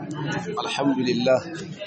الحمد لله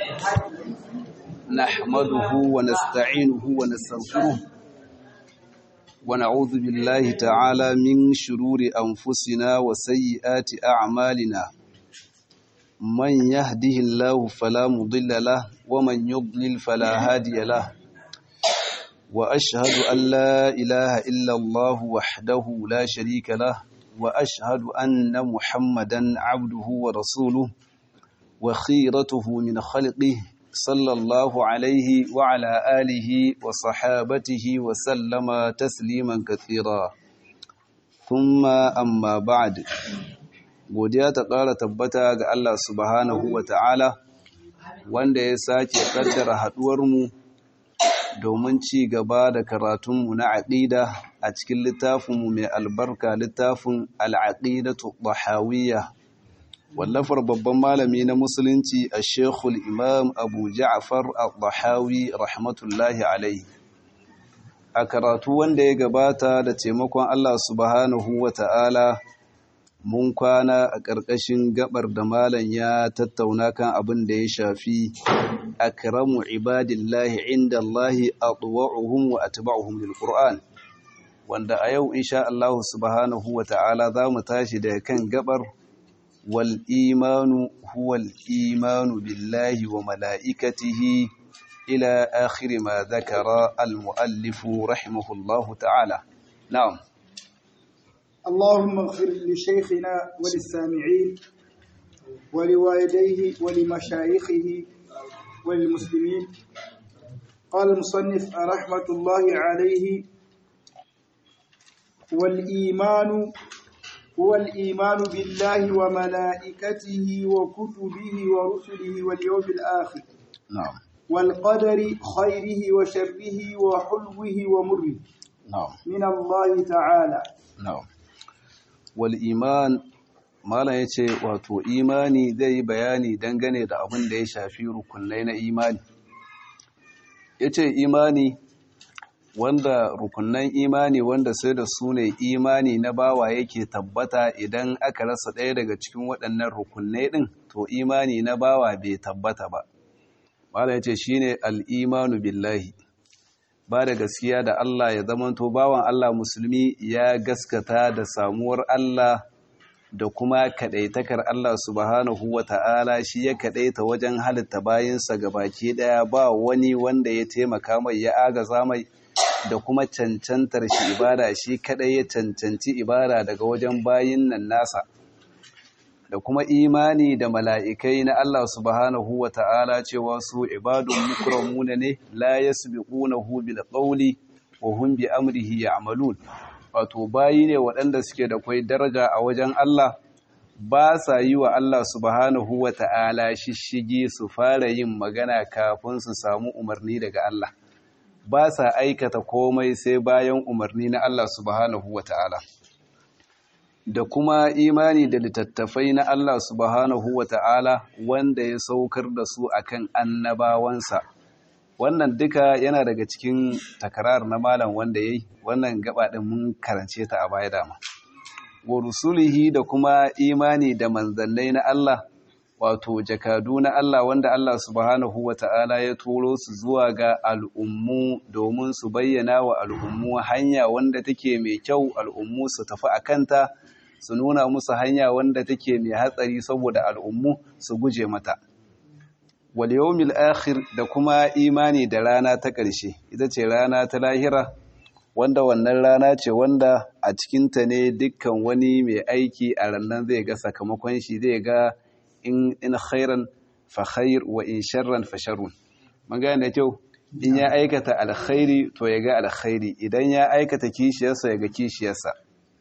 نحمده ونستعينه ونستغفره ونعوذ بالله تعالى من شرور أنفسنا وسيئات أعمالنا من يهده الله فلا مضل له ومن يضلل فلا هادي له وأشهد أن لا إله إلا الله وحده لا شريك له وأشهد أن محمدا عبده ورسوله وخيرته من خلقه صلى الله عليه وعلى آله وصحابته وسلم تسليما كثيرا ثم أما بعد godiya ta ƙara tabbata ga Allah subhanahu wa ta'ala wanda ya sake ƙaddara haɗuwarmu domin ci gaba da karatunmu na aƙida a cikin littafinmu mai albarka littafin al'aƙidatu ɗahawiyya wallafar babban malami na musulunci a shekul imam abu ja'afar al-ɗahawi rahmatullahi alaihi a karatu wanda ya gabata da taimakon Allah subhanahu wa ta'ala mun kwana a ƙarƙashin gabar da malam ya tattauna kan abin da ya shafi akramu ibadillahi inda Allahi atwa'uhum wa atba'uhum lil Qur'an wanda a yau insha Allah subhanahu wa ta'ala za mu tashi da kan gabar wal imanu huwa al imanu billahi wa mala'ikatihi ila akhir ma dhakara al muallif rahimahullahu ta'ala na'am اللهم اغفر لشيخنا وللسامعين ولوالديه ولمشايخه وللمسلمين قال المصنف رحمة الله عليه والإيمان هو الإيمان بالله وملائكته وكتبه ورسله واليوم الآخر نعم والقدر خيره وشره وحلوه ومره نعم من الله تعالى na'am wal iman malam yace wato imani zai yi bayani dangane da abin da ya shafi rukunai na imani yace imani wanda rukunan imani wanda sai da su ne imani na bawa yake tabbata idan aka rasa ɗaya daga cikin waɗannan rukunai ɗin to imani na bawa bai tabbata ba malam yace shine al-imanu billahi ba da gaskiya da Allah ya zamanto bawan Allah musulmi ya gaskata da samuwar Allah da kuma kadaitakar Allah subhanahu wa ta'ala shi ya kadaita wajen halitta bayinsa baki daya ba wani wanda ya taimaka mai ya agaza mai da kuma cancantar shi ibada shi kadai ya cancanci ibada daga wajen bayin nan nasa da kuma imani da mala'ikai na Allah subhanahu wa ta'ala cewa su ibadun mukramuna ne la yasbiqunahu bil qawli wa hum bi amrihi ya'malun wato bayi ne waɗanda suke da kwai daraja a wajen Allah ba sa yi wa Allah subhanahu wa ta'ala shishigi su fara yin magana kafin su samu umarni daga Allah ba sa aikata komai sai bayan umarni na Allah subhanahu wa ta'ala da kuma imani da littattafai na Allah subhanahu wa ta'ala wanda ya saukar da su akan annabawansa wannan duka yana daga cikin takarar na malam wanda yayi wannan gaba din mun karance ta a baya dama wa rusulihi da kuma imani da manzannai na Allah wato jakadu na Allah wanda Allah subhanahu wa ta'ala ya turo su zuwa ga al'ummu domin su bayyana wa al'ummu hanya wanda take mai kyau al'ummu su tafi a kanta su nuna musu hanya wanda take mai hatsari saboda al'ummu su guje mata. Wal yawmil akhir da kuma imani da rana ta ƙarshe, ita ce rana ta lahira, wanda wannan rana ce wanda a cikinta ne dukkan wani mai aiki a rannan zai ga sakamakon shi zai ga in khairan fa khair wa in sharran fa sharrun. Mun gane da kyau, in ya aikata alkhairi to ya ga alkhairi, idan ya aikata kishiyarsa ya ga kishiyarsa.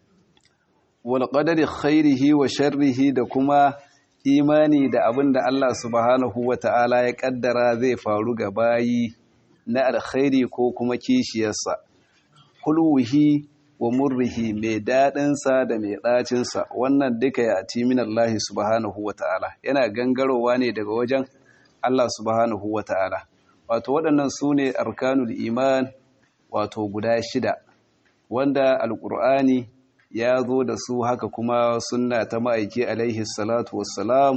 walƙadari khairihi wa sharrihi da kuma imani da abin da Allah subhanahu wa ta'ala ya ƙaddara zai faru ga bayi na alkhairi ko kuma kishiyarsa. Hulwuhi wa murrihi mai daɗinsa da mai ɗacinsa wannan duka ya ci min Allah subhanahu wa ta'ala yana gangarowa ne daga wajen Allah subhanahu wa ta'ala. Wato waɗannan su ne arkanul iman wato guda shida wanda alƙur'ani ya zo da su haka kuma sunna ta ma'aiki alaihi salatu wassalam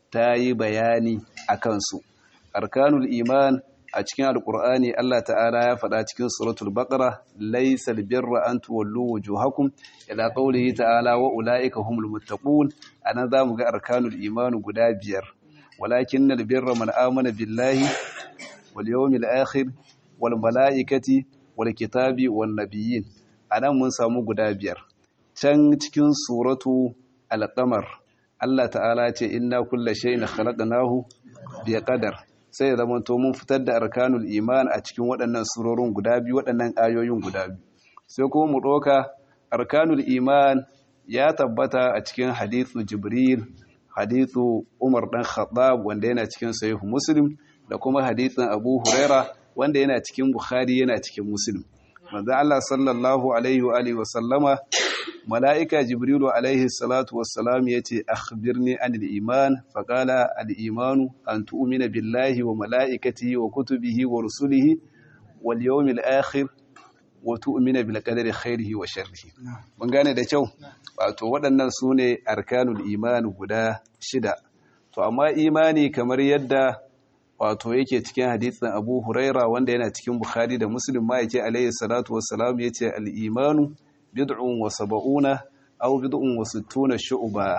ta yi bayani a kansu arkanul iman a cikin alkur'ani Allah ta'ala ya faɗa cikin suratul baqara laysal birra an tuwallu wujuhakum ila qawlihi ta'ala wa ulaika humul muttaqun anan zamu ga arkanul iman guda biyar walakinnal birra man amana billahi wal yawmil akhir wal malaikati wal kitabi wan nabiyyin anan mun samu guda biyar can cikin suratu al-qamar Allah ta'ala ce inna kulla shay'in khalaqnahu bi qadar sai ya zama to mun fitar da arkanul iman a cikin waɗannan surorin guda biyu waɗannan ayoyin guda biyu sai kuma mu ɗauka arkanul iman ya tabbata a cikin hadithu jibril hadithu umar dan khattab wanda yana cikin sahih muslim da kuma hadithin abu huraira wanda yana cikin bukhari yana cikin muslim manzo Allah sallallahu alaihi wa alihi wa sallama mala'ika jibrilu alaihi salatu wassalam ya ce akhbirni anil iman faƙala al'imanu an tu'umina billahi wa mala'ikati wa kutubihi wa rusulihi wal yawmil akhir wa tu'umina bil qadari khairihi wa sharrihi mun gane da kyau wato waɗannan su ne arkanul iman guda shida to amma imani kamar yadda wato yake cikin hadisin Abu Huraira wanda yana cikin Bukhari da Muslim ma yake alaihi salatu wassalam yace al-imanu بضع وسبعون أو بضع وستون شعبا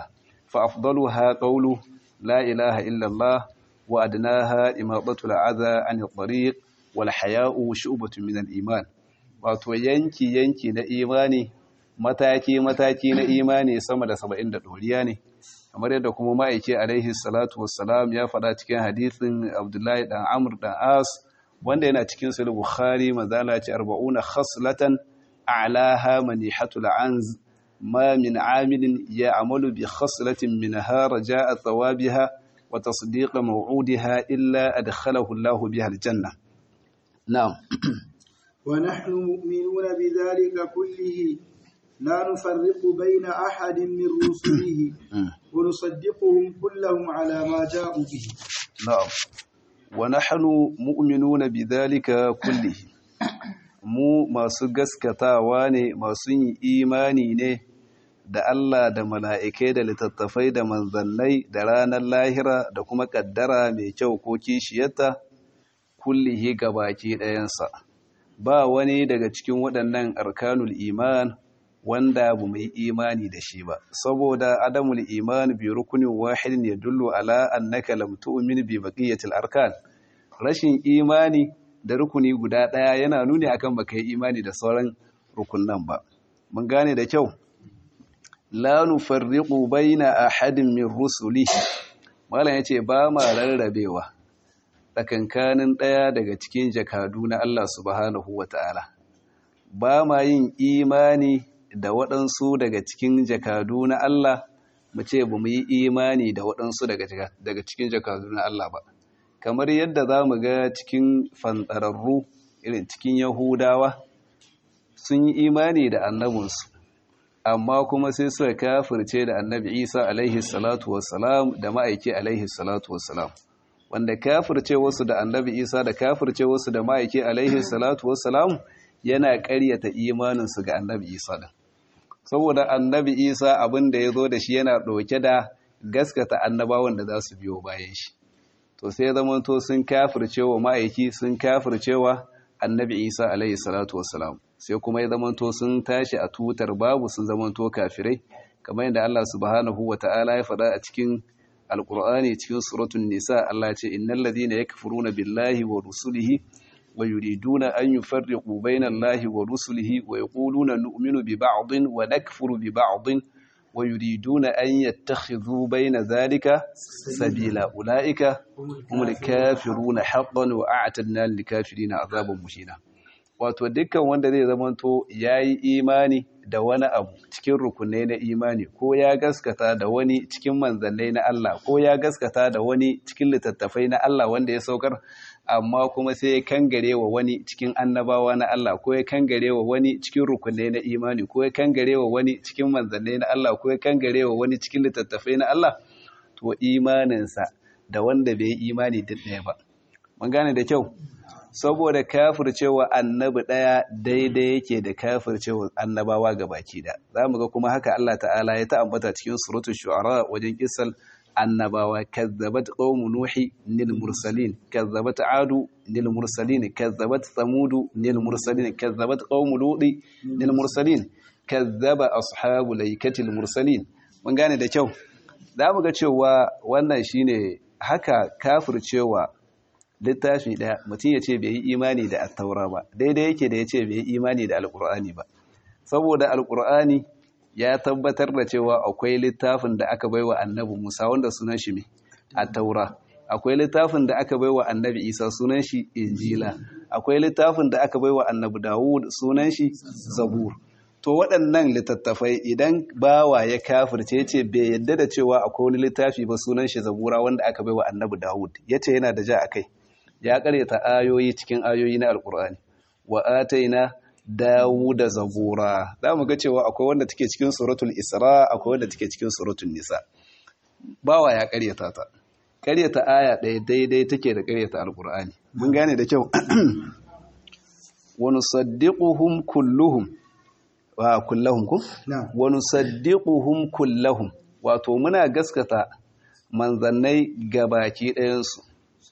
فأفضلها قول لا إله إلا الله وأدناها إماطة العذى عن الطريق والحياء شعبة من الإيمان wato yanki yanki na imani mataki mataki na imani sama da saba'in da ɗoriya ne kamar yadda kuma ma'aike alaihi salatu wassalam ya faɗa cikin hadithin abdullahi ɗan amur ɗan as wanda yana cikin sulhu bukhari mazala ce arba'una khaslatan أعلاها منيحة العنز ما من عامل يعمل بخصلة منها رجاء ثوابها وتصديق موعودها إلا أدخله الله بها الجنة نعم ونحن مؤمنون بذلك كله لا نفرق بين أحد من رسله ونصدقهم كلهم على ما جاءوا به نعم ونحن مؤمنون بذلك كله mu masu gaskatawa ne masu yin imani ne da Allah da mala'ikai da littattafai da manzannai da ranar lahira da kuma ƙaddara mai kyau ko kishiyarta kullihi baki ɗayansa ba wani daga cikin waɗannan arkanul iman wanda bu mai imani da shi ba saboda adamul iman bi rukunin wahidin ya dullu ala annaka lam tu'min bi baqiyatil arkan rashin imani da rukuni guda ɗaya yana nuni akan baka yi imani da sauran rukunan ba mun gane da kyau la nufarriqu baina ahadin min rusuli mallan yace ba ma rarrabewa tsakankanin ɗaya daga cikin jakadu na Allah subhanahu wataala ba ma yin imani da waɗansu daga cikin jakadu na Allah mu ce ba mu yi imani da waɗansu daga cikin jakadu na Allah ba kamar yadda za mu ga cikin fantararru irin cikin yahudawa sun yi imani da annabinsu amma kuma sai suka kafirce da annabi isa alaihi salatu wassalam da ma'aiki alaihi salatu wassalam wanda kafirce wasu da annabi isa da kafirce wasu da ma'aiki alaihi salatu wassalam yana ƙaryata imaninsu ga annabi isa din saboda annabi isa abin da ya zo da shi yana ɗauke da gaskata annabawan da za su biyo bayan shi to sai zamanto sun kafircewa ma'aiki sun kafircewa annabi isa alaihi salatu wassalam sai kuma ya zamanto sun tashi a tutar babu sun zamanto kafirai kamar yadda Allah subhanahu wata'ala ya faɗa a cikin alkur'ani cikin suratun nisa Allah ce innal ladina yakfuruna billahi wa rusulihi wa yuriduna an yufarriqu bayna Allahi wa rusulihi wa yaquluna nu'minu bi ba'din wa nakfuru bi ba'din wa yuriduna an yattakhidhu bayna dhalika sabila ulaika humul kafiruna haqqan wa a'tadna lil kafirina azaban muhina wato dukkan wanda zai zamanto yayi imani da wani abu cikin rukunai na imani ko ya gaskata da wani cikin manzannai na Allah ko ya gaskata da wani cikin littattafai na Allah wanda ya saukar amma kuma sai ya kangare wa wani cikin annabawa na Allah ko ya kangare wa wani cikin rukunai na imani ko ya kangare wa wani cikin manzannai na Allah ko ya kangare wa wani cikin littattafai na Allah to imaninsa da wanda bai imani duk ɗaya ba mun gane da kyau saboda kafircewa annabi ɗaya daidai yake da kafircewa annabawa gabaki da za mu ga kuma haka Allah ta'ala ya ta'ambata cikin suratul shu'ara wajen kisal annabawa kazzabat qaumu nuhi nil mursalin kazzabat adu nil mursalin kazzabat samudu nil mursalin kazzabat qaumu ludi nil mursalin kazzaba ashabu laikatil mursalin mun gane da kyau za mu ga cewa wannan shine haka kafircewa littafi ɗaya mutum ya ce bai yi imani da attaura ba daidai yake da ya ce bai yi imani da alkur'ani ba saboda alkur'ani ya tabbatar da cewa akwai littafin da aka baiwa annabi musa wanda sunan shi mai attaura akwai littafin da aka baiwa annabi isa sunan shi injila akwai littafin da aka baiwa annabi dawud sunan shi zabur to waɗannan littattafai idan bawa ya kafirce ce bai yadda da cewa akwai wani littafi ba sunan shi zabura wanda aka baiwa annabi dawud ya ce yana da ja a kai ya karyata ayoyi cikin ayoyi na alkur'ani wa ataina dawuda zabura za mu ga cewa akwai wanda take cikin suratul isra akwai wanda take cikin suratul nisa bawa ya karyata ta karyata aya ɗaya daidai take da karyata alkur'ani mun gane da kyau wa nusaddiquhum kulluhum wa kullahum ku wa nusaddiquhum kullahum wato muna gaskata manzannai gabaki ɗayansu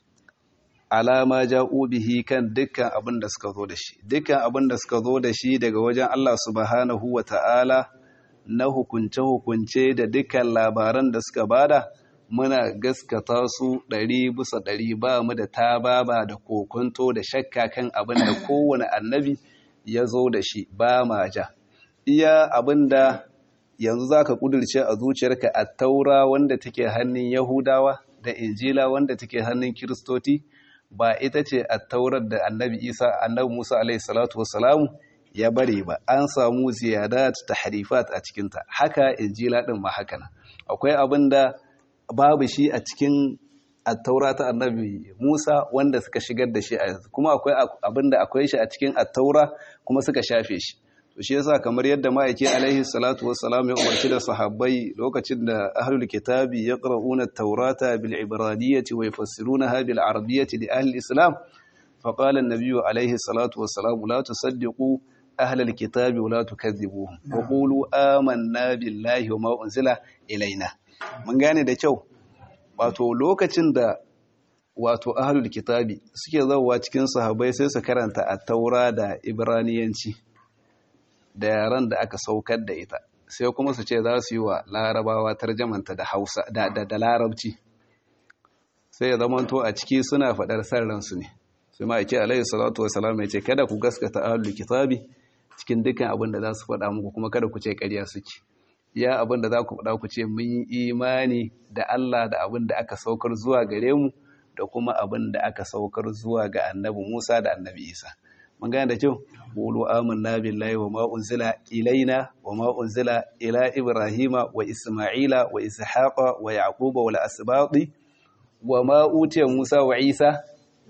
alama ja'u bihi kan dukkan abin da suka zo da shi dukkan abin da suka zo da shi daga wajen Allah subhanahu wa ta'ala na hukunce-hukunce da dukkan labaran da suka bada muna gaskata su ɗari bisa ɗari ba mu da tababa da kokonto da shakka kan abin da kowane annabi ya zo da shi ba ma ja iya abin da yanzu za ka ƙudurce a zuciyarka a taura wanda take hannun yahudawa da injila wanda take hannun kiristoti ba ita ce a taurar da annabi isa annabi musa alaihi salatu wassalamu ya bari ba an samu ziyadat ta harifat a cikinta haka injila din ma haka nan akwai abin da babu shi a cikin attaura ta annabi musa wanda suka shigar da shi a yanzu kuma akwai abin da akwai shi a cikin attaura kuma suka shafe shi to shi yasa kamar yadda ma'aiki alaihi salatu wassalam ya umarci da sahabbai lokacin da ahlul kitabi yaqra'una at-taurata bil ibraniyyati wa yufassirunaha bil arabiyyati li ahli al-islam fa qala an-nabiy alaihi salatu wassalam la tusaddiqu ahli al-kitabi wa la tukadhibuhum wa qulu amanna billahi wa ma unzila ilaina mun gane da kyau wato lokacin da wato ahlul kitabi suke zawowa cikin sahabbai sai su karanta at-taura da ibraniyanci da yaran da aka saukar da ita sai kuma su ce za su yi wa larabawa tarjamanta da hausa da, da, larabci sai ya zamanto a ciki suna faɗar san ransu ne sai ma ake alayhi salatu wasalam ya ce kada ku gaskata ahlul kitabi cikin dukkan abin da za su faɗa muku kuma kada ku ce ƙarya suke ya abin da za ku faɗa ku ce mun yi imani da Allah da abin da aka saukar zuwa gare mu da kuma abin da aka saukar zuwa ga annabi Musa da annabi Isa mun gane da kyau qulu amanna billahi wa ma unzila ilaina wa ma unzila ila ibrahima wa isma'ila wa ishaqa wa yaquba wal asbati wa ma utiya musa wa isa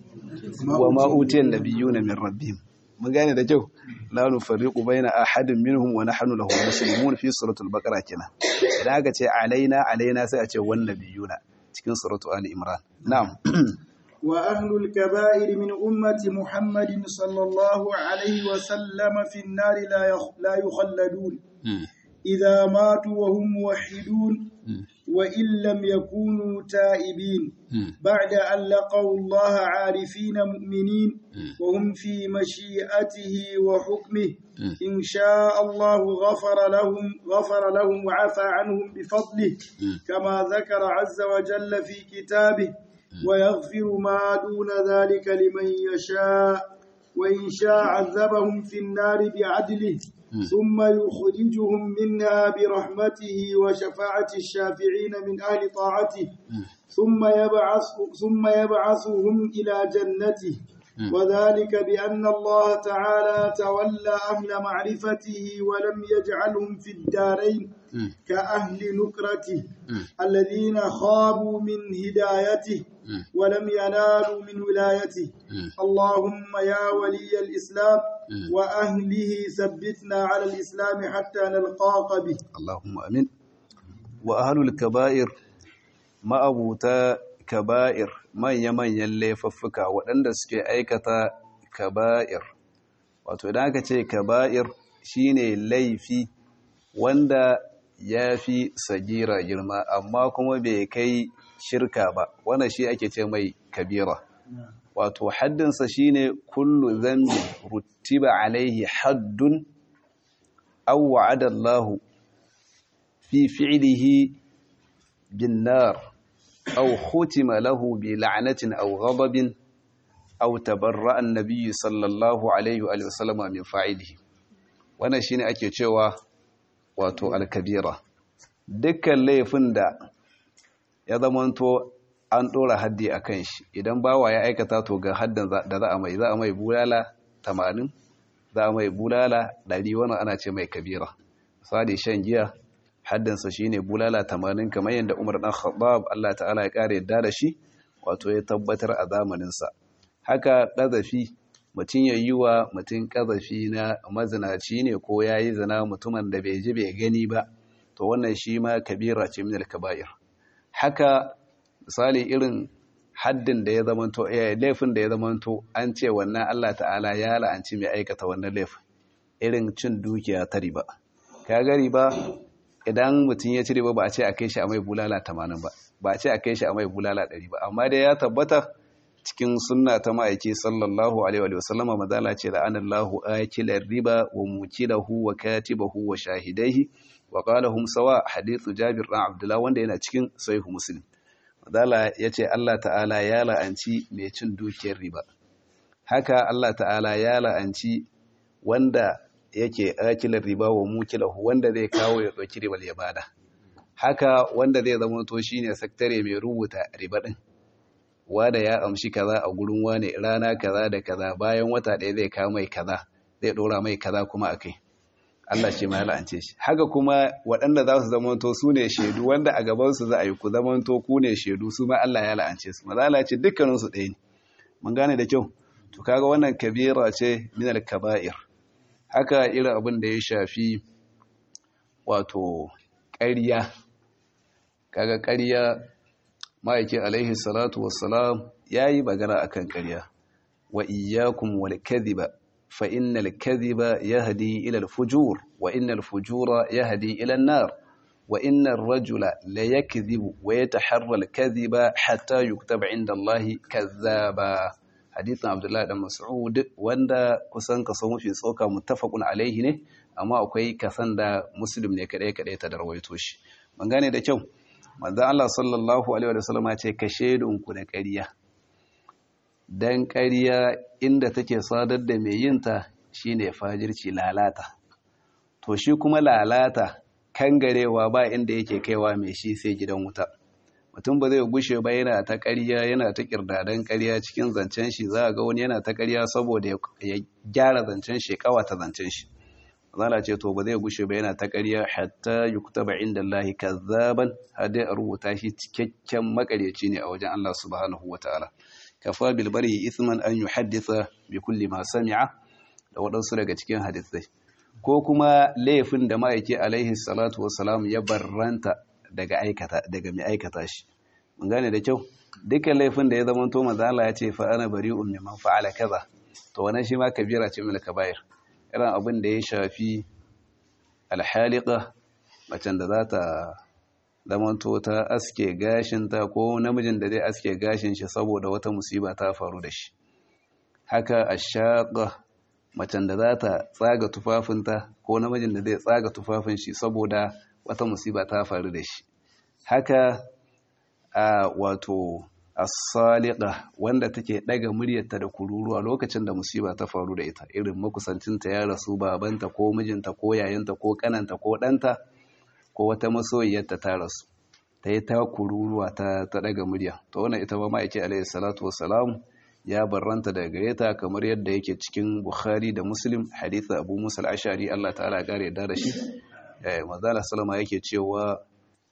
wa ma utiya nabiyuna min rabbihim mun gane da kyau la nufarriqu baina ahadin minhum wa nahnu lahu muslimun fi suratul baqara kenan idan aka ce alaina alaina sai a ce wan nabiyuna cikin suratul ali imran na'am وأهل الكبائر من أمة محمد صلى الله عليه وسلم في النار لا لا يخلدون إذا ماتوا وهم موحدون وإن لم يكونوا تائبين بعد أن لقوا الله عارفين مؤمنين وهم في مشيئته وحكمه إن شاء الله غفر لهم غفر لهم وعفى عنهم بفضله كما ذكر عز وجل في كتابه ويغفر ما دون ذلك لمن يشاء وإن شاء عذبهم في النار بعدله ثم يخرجهم منها برحمته وشفاعة الشافعين من أهل طاعته ثم يبعث ثم يبعثهم إلى جنته وذلك بأن الله تعالى تولى أهل معرفته ولم يجعلهم في الدارين كأهل نكرته الذين خابوا من هدايته ولم ينالوا من ولايته اللهم يا ولي الإسلام وأهله ثبتنا على الإسلام حتى نلقاك به اللهم أمين وأهل الكبائر ما أبوتا kaba'ir manya-manyan laifuffuka waɗanda suke aikata kaba'ir wato idan aka ce kaba'ir shine laifi wanda ya fi sagira girma amma kuma bai kai shirka ba wannan shi ake ce mai kabira wato haddinsa shine kullu zambi rutiba alaihi haddun aw wa'ada Allah fi fi'lihi bin nar aw khutima lahu bi la'natin aw ghadabin aw tabarra'a an-nabiy sallallahu alaihi wa sallama min fa'ilihi wannan shine ake cewa wato al-kabira dukkan laifin da ya zamanto an ɗora haddi a kan shi idan bawa ya aikata to ga haddan da za a mai za a mai bulala tamanin za a mai bulala ɗari wannan ana ce mai kabira misali shan giya haddansa shi ne bulala tamanin kamar yadda umar ɗan khattab allah ta'ala ya ƙara yadda da shi wato ya tabbatar a zamaninsa haka ƙazafi mutum ya yi wa mutum ƙazafi na mazinaci ne ko ya yi zina mutumin da bai ji bai gani ba to wannan shi ma kabira ce min al-kaba'ir haka misali irin haddin da ya zamanto laifin da ya zamanto an ce wannan Allah ta'ala ya la'anci mai aikata wannan laifin irin cin dukiya ta riba ka ga riba idan mutum ya ci riba ba a ce a kai shi a mai bulala 80 ba ba a ce a kai shi a mai bulala 100 ba amma dai ya tabbata cikin sunna ta ma'aiki sallallahu alaihi wa sallama madala ce la'anallahu akilar riba wa mukilahu wa katibahu wa shahidaihi wa qala hum sawa hadithu jabir ɗan abdullah wanda yana cikin sahih muslim madala yace Allah ta'ala ya la'anci mai cin dukiyar riba haka Allah ta'ala ya la'anci wanda yake akilar riba wa mukilahu wanda zai kawo ya dauki riba ya bada haka wanda zai zama to shine saktare mai rubuta riba din wanda ya amshi kaza a gurin wane rana kaza da kaza bayan wata ɗaya zai kawo mai kaza zai ɗora mai kaza kuma akai Allah ce ma ya la'ance shi haka kuma waɗanda za su zamanto su ne shaidu wanda a gabansu za a yi ku zamanto ku ne shaidu su ma Allah ya la'ance su maza Allah ce dukkaninsu ɗaya ne mun gane da kyau to kaga wannan kabira ce min al-kaba'ir haka irin abin da ya shafi wato ƙarya kaga ƙarya ma'aiki alaihi salatu wassalam yayi magana akan ƙarya wa iyyakum wal kadhiba فإن الكذب يهدي إلى الفجور وإن الفجور يهدي إلى النار وإن الرجل ليكذب ويتحرى الكذب حتى يكتب عند الله كذابا حديث عبد الله بن مسعود wanda kusan kaso mafi tsoka muttafaqun alaihi ne amma akwai kasan da muslim ne kadai kadai ta darwaito shi ban gane da kyau manzo Allah sallallahu alaihi wa sallam ya ce ka shedun ku da ƙarya dan ƙarya inda take sadar da mai yinta shine fajirci lalata to shi kuma lalata kangarewa ba inda yake kaiwa mai shi sai gidan wuta mutum ba zai gushe ba yana ta ƙarya yana ta kirdadan ƙarya cikin zancen shi za a ga wani yana ta ƙarya saboda ya gyara zancen shi kawata zancen shi zala ce to ba zai gushe ba yana ta ƙarya hatta yuktaba inda Allah kazzaban har dai a rubuta shi cikakken makaryaci ne a wajen Allah subhanahu wataala kafa bilbari isman an yuhaddisa bi kulli ma sami'a da waɗansu daga cikin hadisai ko kuma laifin da ma'aiki alaihi salatu wassalam ya barranta daga aikata daga mai aikata shi mun gane da kyau dukkan laifin da ya zama to manzo Allah ya ce fa ana bari'un mimman fa'ala kaza to wannan shi ma kabira ce min kaba'ir irin abin da ya shafi alhaliqa macen da za ta zamanto ta aske gashinta ko namijin da zai aske gashin shi saboda wata musiba ta faru da shi haka ashaqa macen da za ta tsaga tufafinta ko namijin da zai tsaga tufafin shi saboda wata musiba ta faru da shi haka a wato as-saliqa wanda take daga muryarta da kururuwa lokacin da musiba ta faru da ita irin makusancinta ya rasu babanta ko mijinta ko yayanta ko kananta ko ɗanta ko wata masoyiyarta ta rasu ta yi ta kururuwa ta daga murya ta wannan ita ba ma'aiki alaihi salatu wassalam ya barranta daga gare ta kamar yadda yake cikin bukhari da muslim haditha abu musa al-ashari Allah ta'ala gare yadda da shi mazala salama yake cewa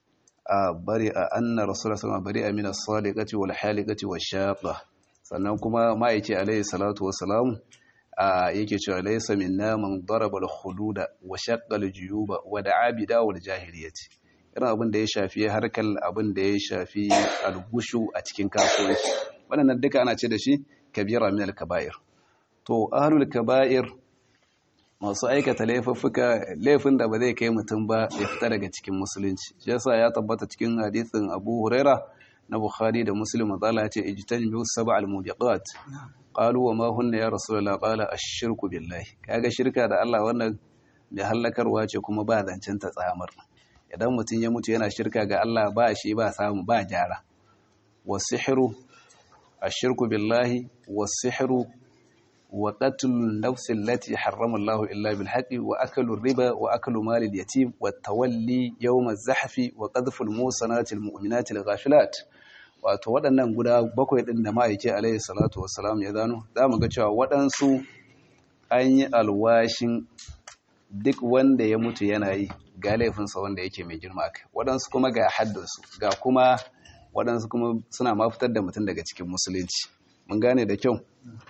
a bari a anna rasulullah salama bari a min as-sadiqati wal haliqati wash-shaqa sannan kuma ma'aiki alaihi salatu wassalam yake cewa laysa minna man daraba al-hududa wa shaqqa al-juyuba wa da'a bi dawul jahiliyyati irin abin da ya shafi harkar abin da ya shafi al-gushu a cikin kasuwanci wannan duka ana ce da shi kabira min al-kaba'ir to ahlul kaba'ir masu aikata laifuffuka laifin da ba zai kai mutum ba ya fita daga cikin musulunci shi yasa ya tabbata cikin hadisin Abu Huraira na Bukhari da Muslim mazala ya ce ijtanibu sab'al mubiqat qalu wa ma hunna ya rasulullah qala ash-shirku billahi kaga shirka da Allah wannan mai hallakarwa ce kuma ba zancen ta tsamar idan mutum ya mutu yana shirka ga Allah ba shi ba samu ba gyara wasihru ash-shirku billahi wasihru wa qatlun nafsi allati harrama Allah illa bil haqqi wa aklu riba wa aklu mal al yatim wa tawalli yawm az-zahfi wa qadhfu al musanati al mu'minati al ghafilat wato waɗannan guda bakwai ɗin da ma'aike alaihi salatu wassalam ya zano za mu ga cewa waɗansu an yi alwashin duk wanda ya mutu yana yi ga laifinsa wanda yake mai girma kai waɗansu kuma ga haddinsu ga kuma waɗansu kuma suna mafitar da mutum daga cikin musulunci mun gane da kyau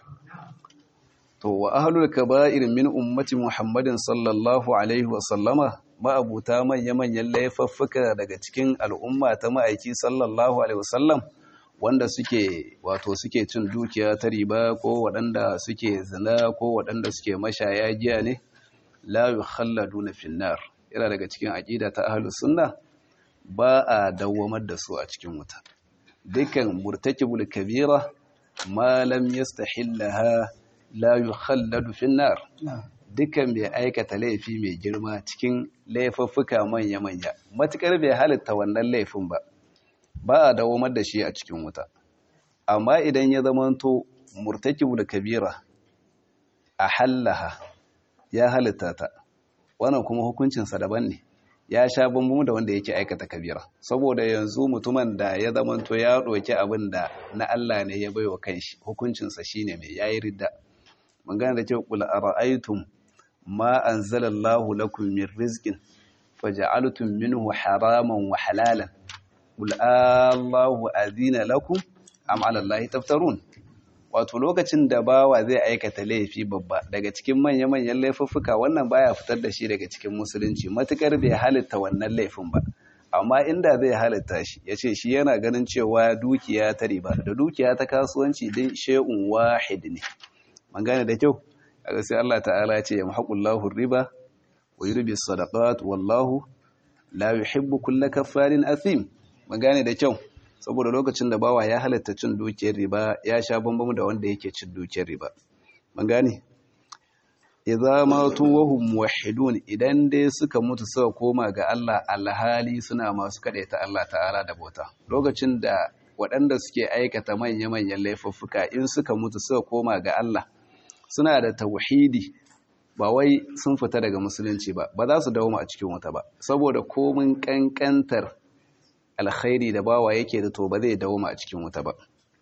to wa ahlul kaba'ir min ummati muhammadin sallallahu alaihi wa sallama ma'abuta manya-manyan laifuffuka daga cikin al'umma ta ma'aiki sallallahu alaihi wasallam wanda suke wato suke cin dukiya ta riba ko waɗanda suke zina ko waɗanda suke mashaya giya ne la yukhalladuna finnar yana daga cikin aqida ta ahlus sunna ba a dawwamar da su a cikin wuta dukkan murtakibul kabira ma lam yastahillaha la yukhalladu finnar dukkan bai aikata laifi mai girma cikin laifuffuka manya-manya matukar bai halitta wannan laifin ba ba a dawomar da shi a cikin wuta amma idan ya zamanto murtakibul kabira a hallaha ya halitta ta wannan kuma hukuncinsa daban ne ya sha bambamu da wanda yake aikata kabira saboda yanzu mutumin da ya zamanto ya ɗauki abin da na Allah ne ya baiwa kanshi hukuncinsa shine mai yayi ridda mun gane da cewa qul ara'aytum ma anzalallahu lakum min rizqin faj'altum minhu haraman wa halalan qul allahu azina lakum am 'ala allahi taftarun wato lokacin da bawa zai aikata laifi babba daga cikin manya-manyan laifuffuka wannan baya fitar da shi daga cikin musulunci matukar bai halitta wannan laifin ba amma inda zai halitta shi ya ce shi yana ganin cewa dukiya ta riba da dukiya ta kasuwanci din she'un wahid ne man gane da kyau a sai Allah ta'ala ya ce ya mahaqullahu riba wa yurbi sadaqat wallahu la yuhibbu kulla kaffarin athim man gane da kyau saboda lokacin da bawa ya halatta cin dukiyar riba ya sha bambamu da wanda yake cin dukiyar riba man gane idza matu wa hum muwahhidun idan dai suka mutu suka koma ga Allah alhali suna masu kadaita Allah ta'ala da bauta lokacin da waɗanda suke aikata manya-manyan laifuffuka in suka mutu suka koma ga Allah suna da tauhidi ba wai sun fita daga musulunci ba ba za su dawo a cikin wuta ba saboda komin kankantar alkhairi da bawa yake da to ba zai dawo a cikin wuta ba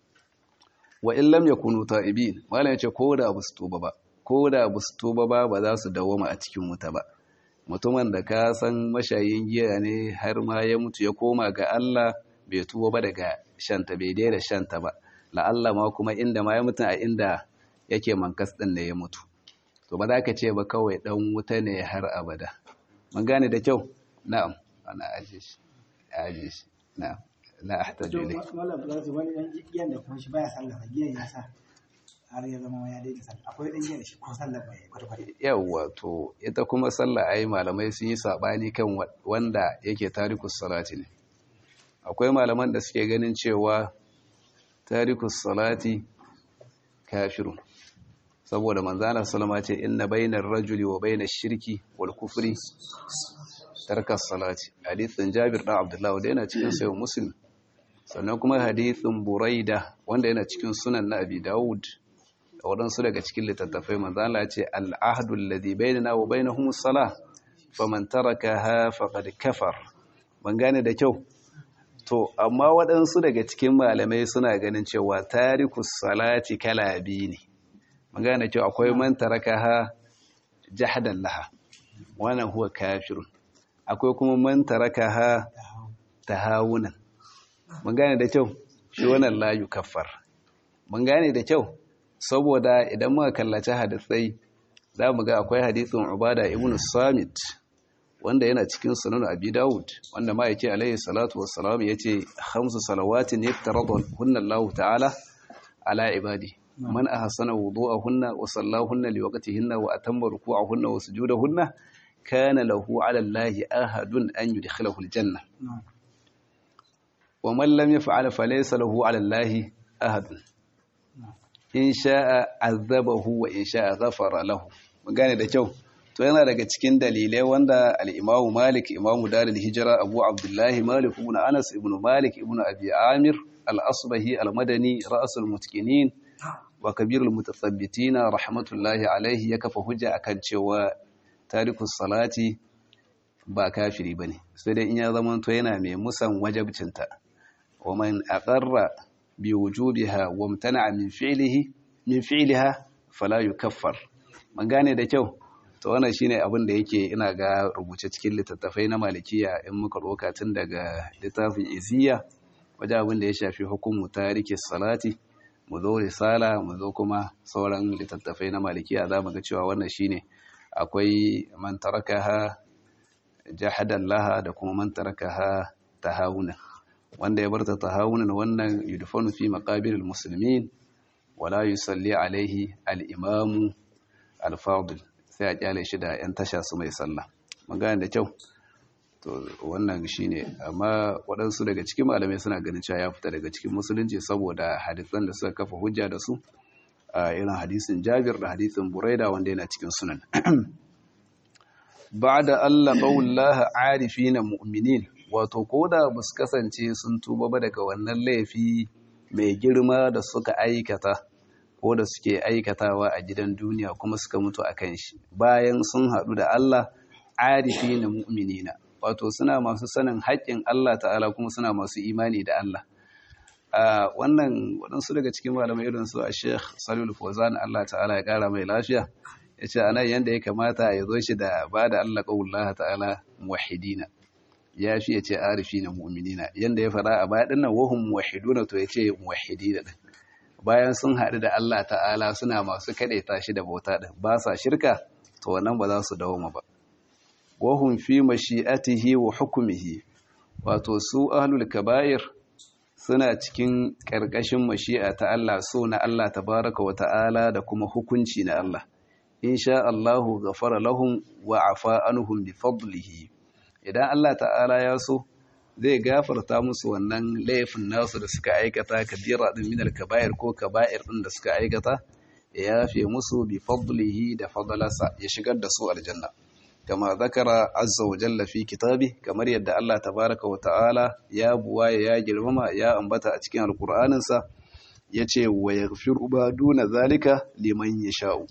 wa in lam yakunu ta'ibin malam yace ko da ba su tuba ba ko da ba su tuba ba ba za su dawo a cikin wuta ba mutumin da ka san mashayin giya ne har ma ya mutu ya koma ga Allah bai tuba ba daga shanta bai daina shanta ba la'alla ma kuma inda ma ya mutu a inda yake mankas din ne ya mutu to ba za ka ce ba kawai dan wuta ne har abada mun gane da kyau na'am ana aje shi aje shi na'am la ahtaju ilayk mallam ba su wani dan giyan da kuma shi baya sallah giyan ya sa har ya zama ya daina sallah akwai dan giyan da shi ko sallah bai kwata kwata yawa to ita kuma sallah ai malamai sun yi sabani kan wanda yake tarikus salati ne akwai malaman da suke ganin cewa tarikus salati kafirun saboda manzana salama ce inna bainar rajuli wa bainar shirki wal kufri tarkas salati hadithin jabir dan abdullahi wanda yana cikin sayo muslim sannan kuma hadithin buraida wanda yana cikin sunan na abi dawud da waɗansu daga cikin littattafai manzana ce al'ahdu alladhi bainana wa bainahum as-salah faman tarakaha faqad kafar ban gane da kyau to amma waɗansu daga cikin malamai suna ganin cewa tarikus salati kala biyu ne magana cewa akwai man tarakaha jahadan laha wannan huwa kafirun akwai kuma man tarakaha tahawunan mun gane da kyau shi wannan la yukaffar mun gane da kyau saboda idan muka kallaci hadisai za mu ga akwai hadisin ubada ibn samit wanda yana cikin sunan abi dawud wanda ma yake alaihi salatu wassalam yace khamsu salawatin yaftaradu hunna Allah ta'ala ala ibadi man ahsana wudu'ahunna wa sallahunna liwaqtihinna wa atamma ruku'ahunna wa sujudahunna kana lahu 'ala Allahi ahadun an yudkhilahu al-janna wa man lam yaf'al falaysa lahu 'ala Allahi ahadun in sha'a azabahu wa in sha'a ghafara lahu mun gane da kyau to yana daga cikin dalilai wanda al-Imam Malik Imam Darul Hijra Abu Abdullahi Malik ibn Anas ibn Malik ibn Abi Amir al-Asbahi al-Madani ra'sul mutqinin wa kabirul mutathabbitin rahmatullahi alaihi ya kafa hujja akan cewa tarikus salati ba kafiri bane sai dai in ya zama to yana mai musan wajibcinta wa man aqarra bi wujubiha wa imtana'a min fi'lihi min fi'liha fala yukaffar man gane da kyau to wannan shine abin da yake ina ga rubuce cikin littattafai na malikiya in muka doka tun daga littafin iziya wajen abin da ya shafi hukumu tariki salati mu zo risala mu zo kuma sauran littattafai na malikiya za mu ga cewa wannan shine akwai man tarakaha jahadan laha da kuma man tarakaha tahawuna wanda ya barta tahawunan wannan yudfanu fi maqabiril muslimin wala yusalli alaihi al-imamu al-fadil sai a kyale shi da 'yan tasha su mai sallah magana da kyau to wannan shine amma waɗansu daga cikin malamai suna ganin cewa ya fita daga cikin musulunci saboda hadisan da suka kafa hujja da su a irin hadisin Jabir da hadisin Buraida wanda yana cikin sunan ba'da Allah qawlaha arifina mu'minin wato koda ba su kasance sun tuba ba daga wannan laifi mai girma da suka aikata ko da suke aikatawa a gidan duniya kuma suka mutu a kan shi bayan sun haɗu da Allah arifi na mu'minina wato suna masu sanin haƙƙin Allah ta'ala kuma suna masu imani da Allah a wannan waɗansu daga cikin malamai irin su a sheikh salul fozan Allah ta'ala ya ƙara mai lafiya ya ce anan yadda ya kamata ya zo shi da ba da Allah ƙaunar ta'ala muwahidina ya fi ya ce arifi na mu'minina yadda ya faɗa a baya ɗinnan wahun muwahiduna to ya ce muwahidina ɗin bayan sun haɗu da Allah ta'ala suna masu kaɗaita shi da bauta ɗin ba sa shirka to wannan ba za su dawoma ba wahum fi mashi'atihi wa hukumihi wato su ahlul kaba'ir suna cikin ƙarƙashin mashi'a ta Allah so na Allah tabaraka wa ta'ala da kuma hukunci na Allah insha Allahu ghafara lahum wa afa anhum bi fadlihi idan Allah ta'ala ya so zai gafarta musu wannan laifin nasu da suka aikata kabira din minal kaba'ir ko kaba'ir din da suka aikata ya yafe musu bi fadlihi da fadlasa ya shigar da su aljanna kama zakara azza wa jalla fi kitabi kamar yadda Allah tabaraka wa ta'ala ya buwaye ya girmama ya ambata a cikin alqur'anin sa yace wa yaghfiru ba duna zalika liman yasha'u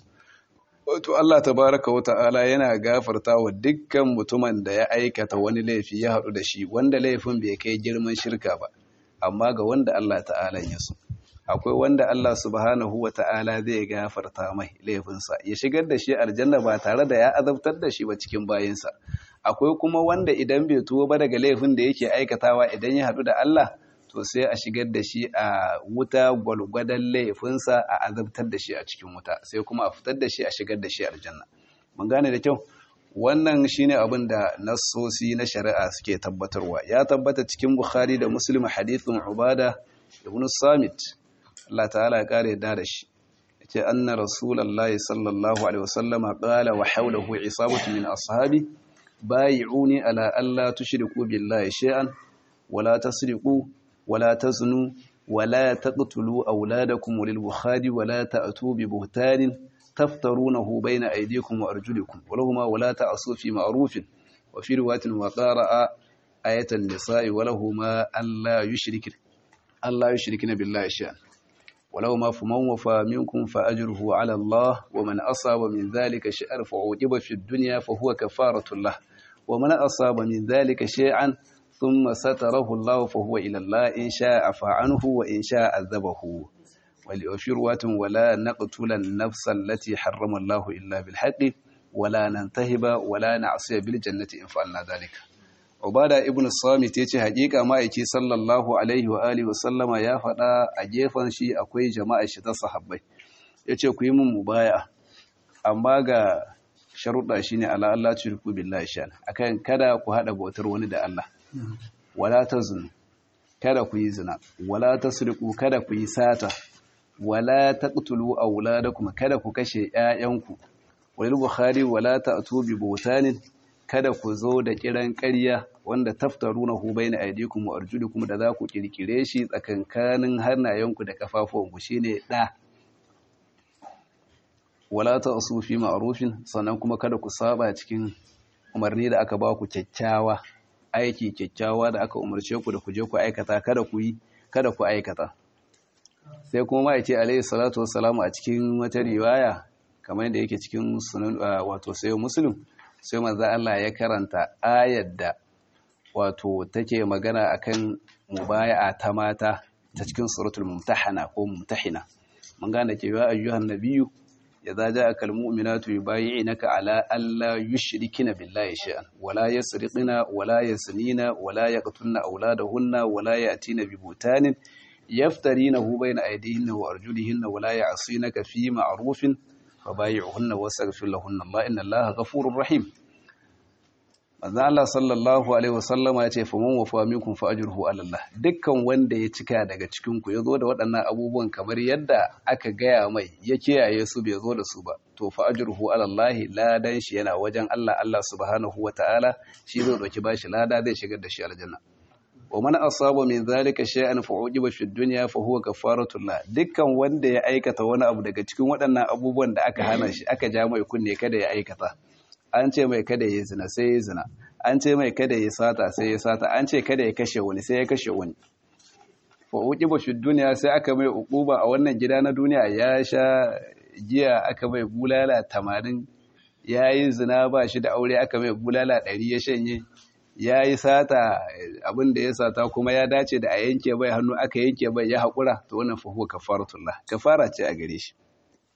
wato Allah tabaraka wa ta'ala yana gafarta wa dukkan mutumin da ya aikata wani laifi ya haɗu da shi wanda laifin bai kai girman shirka ba amma ga wanda Allah ta'ala ya so akwai wanda Allah subhanahu wa ta'ala zai gafarta mai laifinsa ya shigar da shi aljanna ba tare da ya azabtar da shi ba cikin bayinsa akwai kuma wanda idan bai tuwo ba daga laifin da yake aikatawa idan ya haɗu da Allah to sai a shigar da shi a wuta gwalgwadon laifinsa a azabtar da shi a cikin wuta sai kuma a fitar da shi a shigar da shi aljanna mun gane da kyau wannan shine abin da nassosi na shari'a suke tabbatarwa ya tabbata cikin bukhari da muslim hadithun ubada ibn samit Allah ta'ala ya kare da shi yace anna rasulullahi sallallahu alaihi wasallama qala wa hawlahu isabatu min ashabi bai'uni ala alla tushriku billahi shay'an wala tasriqu ولا تزنوا ولا تقتلوا أولادكم وللبخاري ولا تأتوا ببهتان تفترونه بين أيديكم وأرجلكم ولهما ولا تعصوا في معروف وفي رواية وقارأ آية النساء ولهما ألا يشرك ألا يشركن بالله شيئا ولهما فمن وفى منكم فأجره على الله ومن أصاب من ذلك شيئا فعوجب في الدنيا فهو كفارة له ومن أصاب من ذلك شيئا ثم ستره الله فهو إلى الله إن شاء عفى عنه وإن شاء عذبه وفي رواية ولا نقتل النفس التي حرم الله إلا بالحق ولا ننتهب ولا نعصي بالجنة إن فعلنا ذلك Ubada ibn Samit yace hakika ma'aiki sallallahu alaihi wa alihi wasallama ya faɗa a gefen shi akwai jama'a shi ta sahabbai yace ku yi mun mubaya amma ga sharuɗa shine ala Allah tushriku billahi shan akan kada ku hada bautar wani da Allah wala tazun kada ku yi zina wala tasriqu kada ku yi sata wala taqtulu auladakum kada ku kashe ƴaƴanku walil bukhari wala ta'tu bi butanin kada ku zo da kiran ƙarya wanda taftarunahu baina aydikum wa arjulikum da za ku kirkire shi tsakankanin hannayenku da kafafuwanku shine da wala ta'su fi ma'rufin sannan kuma kada ku saba cikin umarni da aka ba ku kyakkyawa aiki kyakkyawa da aka umarce ku da ku je ku aikata kada ku yi kada ku aikata sai kuma ma yace alayhi salatu wassalamu a cikin wata riwaya kamar da yake cikin sunan wato sayo muslim sai manzo Allah ya karanta ayar da wato take magana akan mubaya'a ta mata ta cikin suratul mumtahana ko mumtahina mun gane cewa ayyuhan nabiyyu idza ja'aka almu'minatu yubayyi'unaka ala alla yushrikina billahi shay'an wala yasriqina wala yasnina wala yaqtulna awladahunna wala ya'tina bi butanin yaftarinahu bayna aydihinna wa arjulihinna wala ya'sinaka fi ma'rufin fabayi'uhunna wastaghfir lahunna Allah inna Allaha ghafurur rahim manzo Allah sallallahu alaihi wasallama ya ce faman wafa minkum fa ajruhu ala Allah dukkan wanda ya cika daga cikin ku yazo da waɗannan abubuwan kamar yadda aka gaya mai ya kiyaye su bai zo da su ba to fa ajruhu ala Allah ladan shi yana wajen Allah Allah subhanahu wataala shi zai dauki bashi lada zai shigar da shi aljanna wa man asaba min zalika shay'an fa ujiba fi dunya fa huwa kafaratu la dukkan wanda ya aikata wani abu daga cikin waɗannan abubuwan da aka hana shi aka ja mai kunne kada ya aikata an ce mai kada ya zina sai ya zina an ce mai kada ya sata sai ya sata an ce kada ya kashe wani sai ya kashe wani fa uqiba fi dunya sai aka mai uquba a wannan gida na duniya ya sha giya aka mai bulala 80 yayi zina ba shi da aure aka mai bulala 100 ya shanye yayi sata abin da ya sata kuma ya dace da a yanke bai hannu aka yanke bai ya hakura to wannan fa huwa kafaratullah kafara ce a gare shi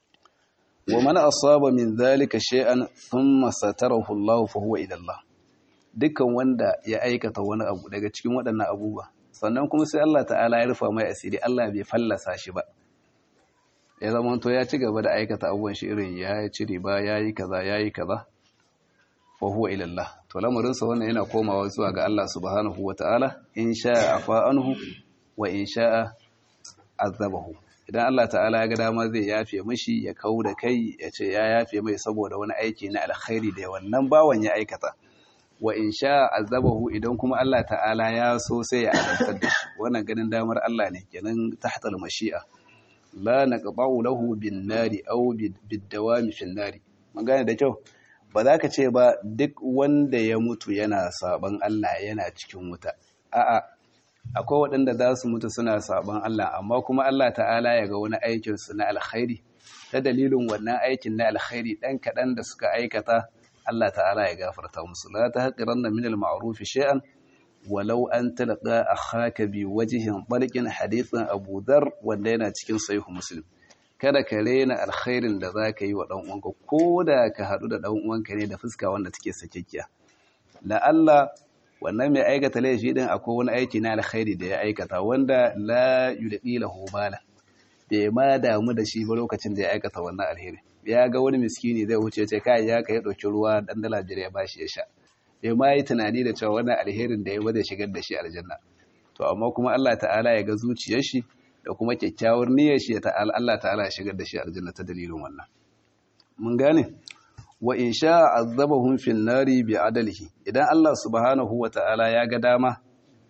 ومن أصاب من ذلك شيئا ثم ستره الله فهو إلى الله dukkan wanda ya aikata wani abu daga cikin waɗannan abubuwa sannan kuma sai Allah ta'ala ya rufa mai asiri Allah bai fallasa shi ba ya zama to ya ci gaba da aikata abubuwan shi irin ya ci riba ya yi kaza ya yi kaza fa huwa ila Allah to lamarin sa wannan yana komawa zuwa ga Allah subhanahu wata'ala in sha'a afa anhu wa in sha'a azabahu idan Allah ta'ala ya ga dama zai yafe mishi ya kau da kai ya ce ya yafe mai saboda wani aiki na alkhairi da wannan bawan ya aikata wa in sha azabahu idan kuma Allah ta'ala ya so sai ya azabtar da shi wannan ganin damar Allah ne kenan tahtal mashi'a la naqba'u lahu bin nari aw bid dawami fin nari mun gane da kyau ba za ka ce ba duk wanda ya mutu yana saban Allah yana cikin wuta a'a akwai waɗanda za su mutu suna saban Allah amma kuma Allah ta'ala ya ga wani aikinsu na alkhairi ta dalilin wannan aikin na alkhairi ɗan kaɗan da suka aikata Allah ta'ala ya gafarta musu la ta haƙiran na minal ma'arufi shay'an walau an talaka akhaka bi wajhin barqin hadithan Abu Dharr wanda yana cikin sahih Muslim kada ka rena alkhairin da zaka yi wa dan uwanka ko da ka haɗu da dan uwanka ne da fuska wanda take sakekkiya la Allah wannan mai aikata laifi din akwai wani aiki na alkhairi da ya aikata wanda la yulqi lahu bala bai ma damu da shi ba lokacin da ya aikata wannan alheri ya ga wani miskini zai wuce ce kai ya kai dauki ruwa dan dala jira ya bashi ya sha bai ma yi tunani da cewa wannan alherin da ya ba zai shigar da shi aljanna to amma kuma Allah ta'ala ya ga zuciyar shi da kuma kyakkyawar niyyar shi ta Allah ta'ala ya shigar da shi aljanna ta dalilin wannan mun gane wa in sha azabahum fin nari bi adalihi idan Allah subhanahu wa ta'ala ya ga dama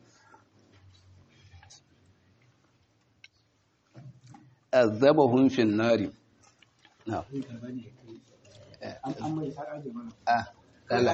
azabahum fin nari na ah dala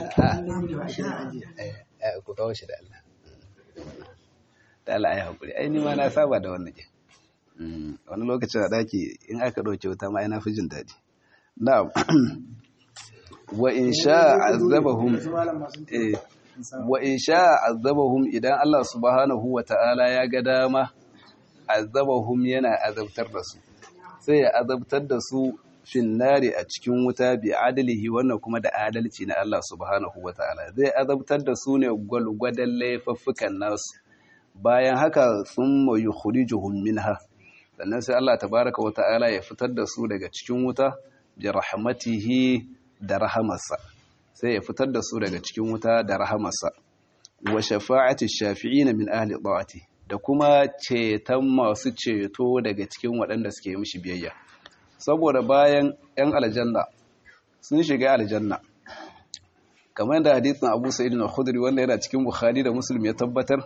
ah ku kawo shi da Allah dala ai hakuri ai ni ma na saba da wannan wani lokacin a daki in aka dauke wuta ma ina fi jin daɗi na'am wa in sha azabahum wa in sha azabahum idan Allah subhanahu wa ta'ala ya ga dama azabahum yana azabtar da su sai ya azabtar da su fin nari a cikin wuta bi adalihi wannan kuma da adalci na Allah subhanahu wa ta'ala zai azabtar da su ne gwalgwadon laifuffukan nasu bayan haka sun mayu khurijuhum minha sannan sai Allah tabaraka wa ta'ala ya fitar da su daga cikin wuta bi rahmatihi da rahamarsa sai ya fitar da su daga cikin wuta da rahamarsa wa shafa'ati shafi'ina min ahli da'ati da kuma ceton masu ceto daga cikin waɗanda suke mishi biyayya saboda bayan 'yan aljanna sun shiga aljanna kamar da hadithin abu sa'id na khudri wanda yana cikin bukhari da muslim ya tabbatar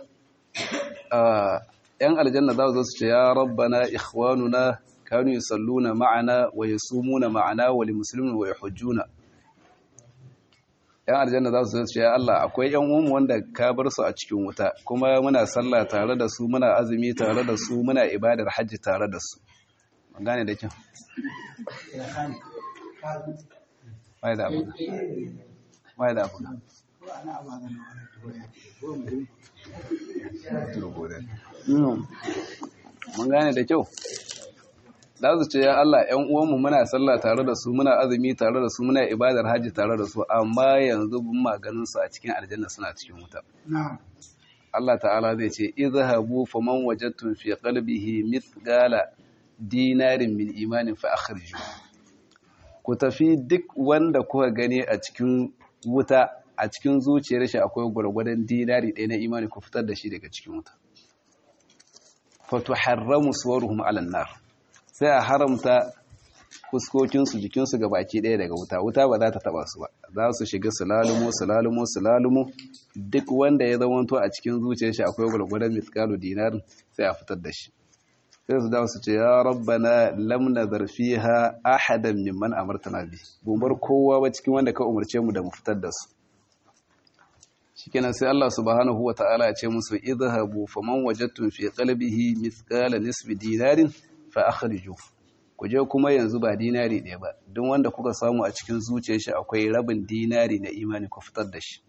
yan aljanna za su zo su ce ya rabbana ikhwanuna kanu yusalluna ma'ana wa yasumuna ma'ana wa limuslimin wa yahujjuna yan aljanna za su zo su ce ya Allah akwai yan uwanmu wanda ka bar su a cikin wuta kuma muna sallah tare da su muna azumi tare da su muna ibadar hajji tare da su ban gane da kyau bai da abu bai da abu mun gane da kyau za su ce ya Allah ‘yan uwanmu muna sallah tare da su muna azumi tare da su muna ibadar hajji tare da su amma yanzu bin maganin su a cikin aljanna suna cikin wuta Allah ta'ala zai ce izhabu faman wajadtum fi qalbihi mithqala dinarin min imanin fa akhriju ku tafi duk wanda kuka gani a cikin wuta a cikin zuciyar shi akwai gwargwadon dinari ɗaya na imani ku fitar da shi daga cikin wuta fatu haramu suwaruhum ala nar sai a haramta fuskokinsu jikinsu ga baki ɗaya daga wuta wuta ba za ta taba su ba za su shiga sulalumo sulalumo sulalumo duk wanda ya zamanto a cikin zuciyar shi akwai gwargwadon mitkalu dinarin sai a fitar da shi sai su dawo su ce ya rabbana lam nazar fiha ahadan mimman amartana bi bar kowa ba cikin wanda ka umarce mu da mu fitar da su shikenan sai Allah subhanahu wata'ala ya ce musu idhabu faman wajadtum fi qalbihi mithqala nisfi dinarin fa akhriju ku je kuma yanzu ba dinari ɗaya ba duk wanda kuka samu a cikin zuciyar shi akwai rabin dinari na imani ku fitar da shi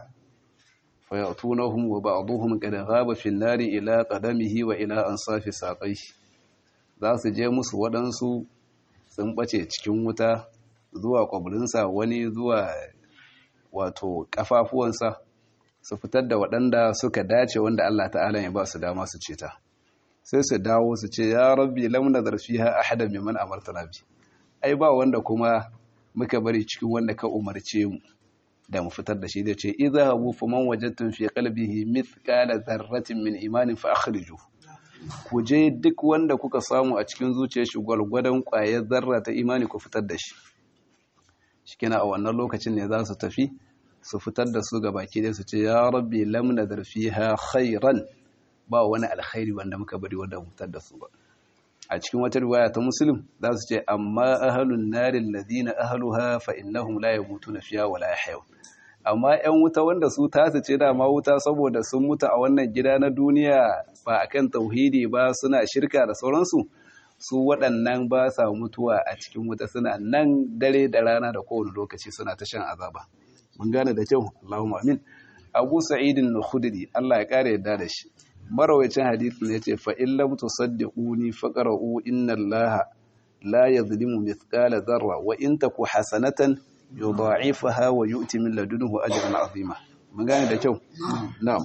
fa ya'tunahum wa ba'dhum qad ghaba fi an-nari ila qadamihi wa ila ansafi saqaihi za su je musu waɗansu sun ɓace cikin wuta zuwa ƙwabrinsa wani zuwa wato ƙafafuwansa su fitar da waɗanda suka dace wanda Allah ta'ala ya ba su dama su ce ta sai su dawo su ce ya rabbi lam nazar fiha ahadan mimman amartana bi ai ba wanda kuma muka bari cikin wanda ka umarce mu da mu fitar da shi da ce idhabu faman wajadtum fi qalbihi mithqala dharratin min imanin fa akhrijuhu ku je duk wanda kuka samu a cikin zuciyar shi gwalgwadon ƙwayar zarra ta imani ku fitar da shi shikina a wannan lokacin ne za su tafi su fitar da su ga baki dai su ce ya rabbi lam nadar fiha khairan ba wani alkhairi wanda muka bari wanda mu fitar da su ba a cikin wata riwaya ta muslim za su ce amma ahlun narin ladina ahluha fa innahum la yamutuna fiha wala yahyawun amma 'yan wuta wanda su tasu ce dama wuta saboda sun mutu a wannan gida na duniya ba a kan tauhidi ba suna shirka da sauransu su waɗannan ba sa mutuwa a cikin wuta suna nan dare da rana da kowane lokaci suna ta shan azaba mun gane da kyau Allahumma amin Abu Sa'idin al-Khudri Allah ya kare yadda da shi marawacin hadisin ne yace fa in lam tusaddiquni faqra'u inna Allaha la yadhlimu mithqala dharra wa in taku hasanatan yudha'ifaha wa yu'ti min ladunhu ajran 'azima mun gane da kyau na'am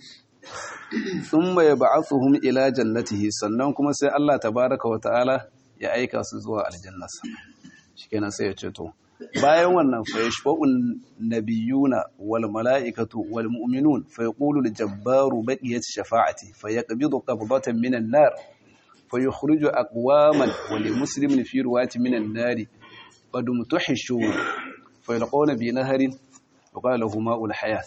thumma yab'athuhum ila jannatihi sannan kuma sai Allah tabaaraka wa ta'ala ya aika su zuwa aljannasa shikenan sai ya ce to bayan wannan fa yashfa'un nabiyuna wal mala'ikatu wal mu'minun fa yaqulu al jabbaru baqiyat shafa'ati fa yaqbidu qabdatan minan nar fa yukhriju aqwaman wa li muslimin fi ruwati minan nari قد متحشوا فيلقون بنهر وقال له ماء الحياة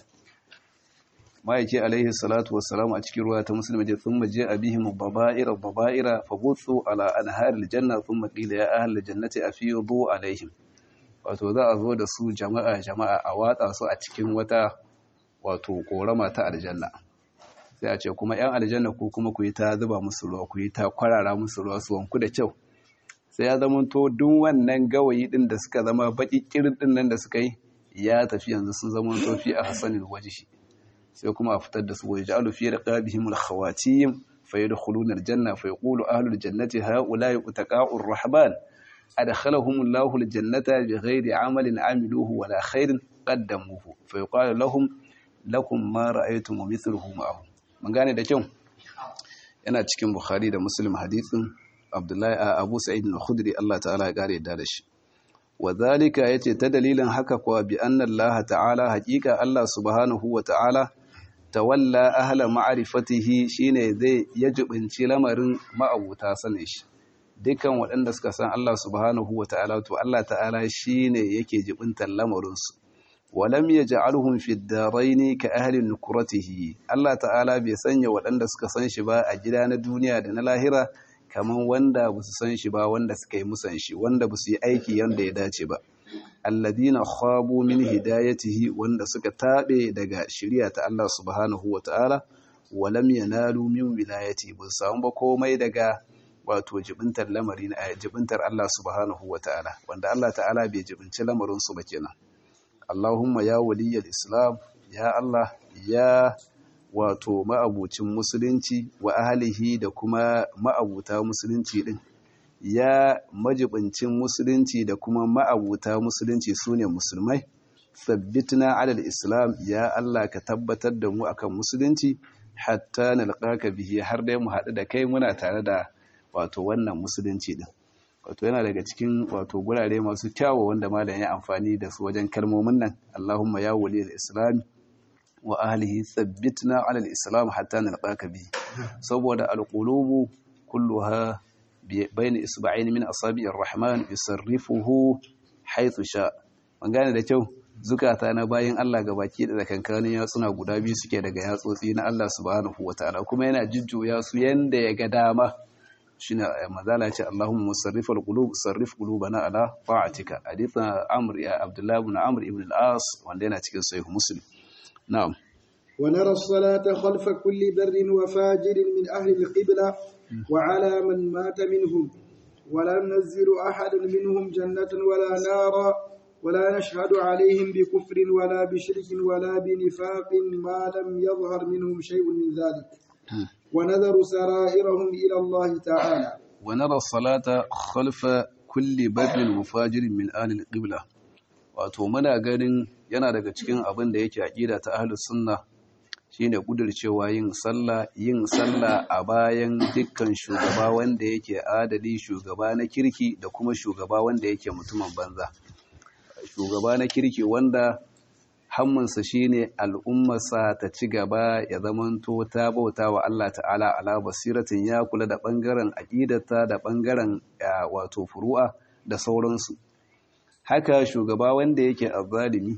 ما يجي عليه الصلاة والسلام أتكي رواية مسلمة ثم جاء بهم الضبائر الضبائر فبثوا على أنهار الجنة ثم قيل يا أهل الجنة أفيضوا عليهم wato za a zo da su jama'a jama'a a watsa su a cikin wata wato korama ta aljanna sai a ce kuma 'yan aljanna ku kuma ku yi ta zuba musu ruwa ku yi ta kwarara musu ruwa su wanku da kyau sai ya zama to duk wannan gawayi din da suka zama baki kirin din nan da suka yi ya tafi yanzu sun zama to fi a hasanil wajhi sai kuma a fitar da su waje ja'alu fi raqabihim al-khawatim fa yadkhuluna al-janna fa yaqulu ahlul jannati ha'ula'i utaqa'ur rahman adkhalahum Allahu al-jannata bighairi 'amalin 'amiluhu wala khairin qaddamuhu fa yuqalu lahum lakum ma ra'aytum mithluhu ma'ahu mun gane da kyau yana cikin bukhari da muslim hadithin Abdullahi Abu Sa'id al-Khudri Allah ta'ala ya kare da shi wadhalika yace ta dalilin haka kuwa bi anna Allah ta'ala haqiqa Allah subhanahu wa ta'ala tawalla ahla ma'rifatihi shine zai yajibinci lamarin ma'abuta sanin shi dukkan waɗanda suka san Allah subhanahu wata'ala to Allah ta'ala shine yake jibintar lamarin su walam yaj'alhum fi ad-daraini ka ahli nukratihi Allah ta'ala bai sanya waɗanda suka san shi ba a gida na duniya da na lahira kaman wanda ba su san shi ba wanda suka yi musan shi wanda ba su yi aiki yanda ya dace ba alladina khabu min hidayatihi wanda suka tabe daga shari'a ta Allah subhanahu wataala walam yanalu min wilayati ba samu ba komai daga wato jibintar lamari na jibintar Allah subhanahu wataala wanda Allah ta'ala bai jibinci lamarin su ba kenan Allahumma ya waliyal islam ya Allah ya wato ma'abucin musulunci wa ahlihi da kuma ma'abuta musulunci din ya majibincin musulunci da kuma ma'abuta musulunci su ne musulmai sabbitna alal islam ya Allah ka tabbatar da mu akan musulunci hatta nalqaka bihi har dai mu haɗu da kai muna tare da wato wannan musulunci din wato yana daga cikin wato gurare masu kyawu wanda malam ya amfani da su wajen kalmomin nan Allahumma ya waliyal islam wa ahlihi sabbitna alal islam hatta nalqaka bihi saboda alqulubu kulluha بين إصبعين من أصابع الرحمن يصرفه حيث شاء من gane da kyau zukata na bayan Allah gabaki da kankanin yatsuna guda biyu suke daga yatsotsi na Allah subhanahu wataala kuma yana jujjuya su yanda ya ga dama shine mazala ce Allahumma musarrifal qulub sarrif qulubana ala ta'atika hadithan Amr ya Abdullah ibn Amr ibn al-As wanda yana cikin sahih Muslim na'am ونرى الصلاة خلف كل بر وفاجر من أهل القبلة وعلى من مات منهم ولا ننزل أحد منهم جنة ولا نارا ولا نشهد عليهم بكفر ولا بشرك ولا بنفاق ما لم يظهر منهم شيء من ذلك ونذر سرائرهم إلى الله تعالى ونرى الصلاة خلف كل بر وفاجر من أهل القبلة wato muna ganin yana daga cikin abin da yake aƙida ta ahlus sunna shine kudircewa yin sallah yin sallah a bayan dukkan shugaba wanda yake adali shugaba na kirki da kuma shugaba wanda yake mutumin banza shugaba na kirki wanda hammunsa shine al'ummarsa ta ci gaba ya zamanto ta bauta wa Allah ta'ala ala basiratin ya kula da bangaren aqidata da bangaren wato furu'a da sauransu haka shugaba wanda yake azzalimi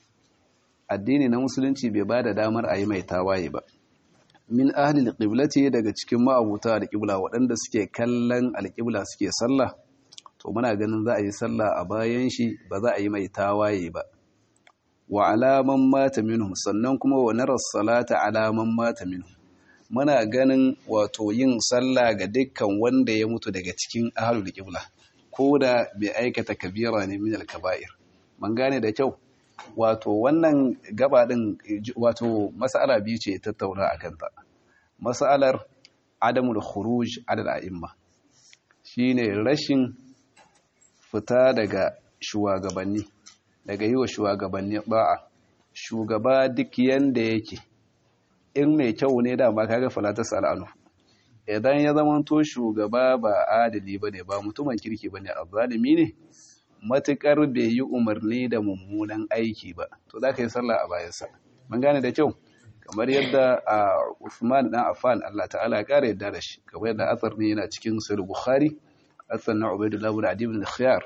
addini na musulunci bai ba da damar a yi mai tawaye ba min ahli alqiblati daga cikin ma'abuta alqibla waɗanda suke kallon alqibla suke sallah to muna ganin za a yi sallah a bayan shi ba za a yi mai tawaye ba wa alaman mata minhum sannan kuma wa naras salata alaman mata minhum muna ganin wato yin sallah ga dukkan wanda ya mutu daga cikin ahlul qibla ko da bai aikata kabira ne min al-kaba'ir man gane da kyau wato wannan gaba din wato mas'ala biyu ce tattauna akan ta mas'alar adamul khuruj ala al-a'imma shine rashin fita daga shugabanni daga yi wa shugabanni ba'a shugaba duk yanda yake in mai kyau ne dama kaga falata sal'anu idan ya zamanto shugaba ba adali bane ba mutumin kirki bane azzalimi ne matukar bai yi umarni da mummunan aiki ba to za ka yi sallah a bayansa mun gane da kyau kamar yadda a Uthman dan Affan Allah ta'ala ya kare yadda da shi kamar yadda asar ne yana cikin sahih Bukhari asar na Ubaydullah ibn Adi ibn Khiyar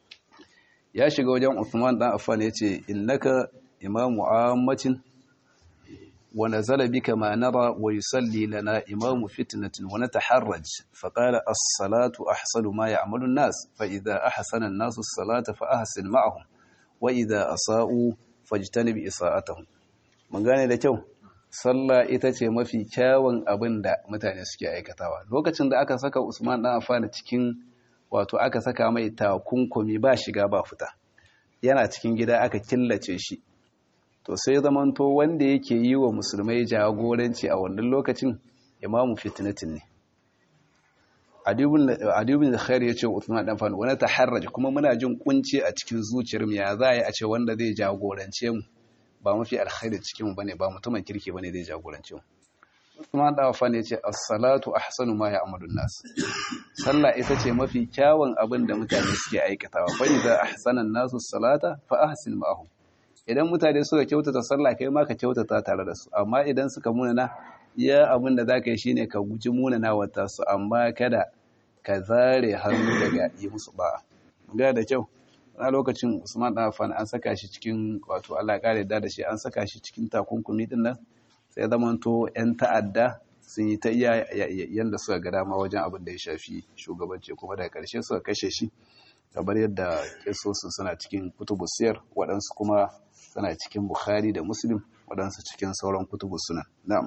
ya shiga wajen Uthman dan Affan yace innaka imamu ammatin wa nazala bika ma nara wa yusalli lana imamu fitnatin wa nataharraj fa qala as-salatu ahsanu ma ya'malu an-nas fa idha ahsana an-nasu as-salata fa ahsin ma'ahum wa idha asa'u fajtanib isa'atahum mun gane da kyau sallah ita ce mafi kyawun abin da mutane suke aikatawa lokacin da aka saka Usman dan Affan cikin wato aka saka mai takunkumi ba shiga ba fita yana cikin gida aka killace shi to sai zamanto wanda yake yi wa musulmai jagoranci a wannan lokacin imamu fitnatin ne adibin da khair ya ce Uthman dan Affan wani taharraj kuma muna jin kunci a cikin zuciyar mu ya za a yi a ce wanda zai jagorance mu ba mafi alkhairi cikin mu bane ba mutumin kirki bane zai jagorance mu Uthman dan Affan ya ce as-salatu ahsanu ma ya'malu nas sallah ita ce mafi kyawun abin da mutane suke aikatawa fa idza ahsana an-nasu as-salata fa ahsin ma'ahum idan mutane suka kyautata sallah kai ma ka kyautata tare da su amma idan suka munana iya abin da zaka yi shine ka guji munana wata su amma kada ka zare hannu daga yi musu ba ga da kyau a lokacin Usman dan Affan an saka shi cikin wato Allah ya kare da shi an saka shi cikin takunkumi din nan sai zamanto yan ta'adda sun yi ta iya yanda suka ga dama wajen abin da ya shafi shugabanci kuma daga karshe suka kashe shi kamar yadda kisosu suna cikin kutubu siyar waɗansu kuma suna cikin bukhari da muslim waɗansu cikin sauran kutubu suna na'am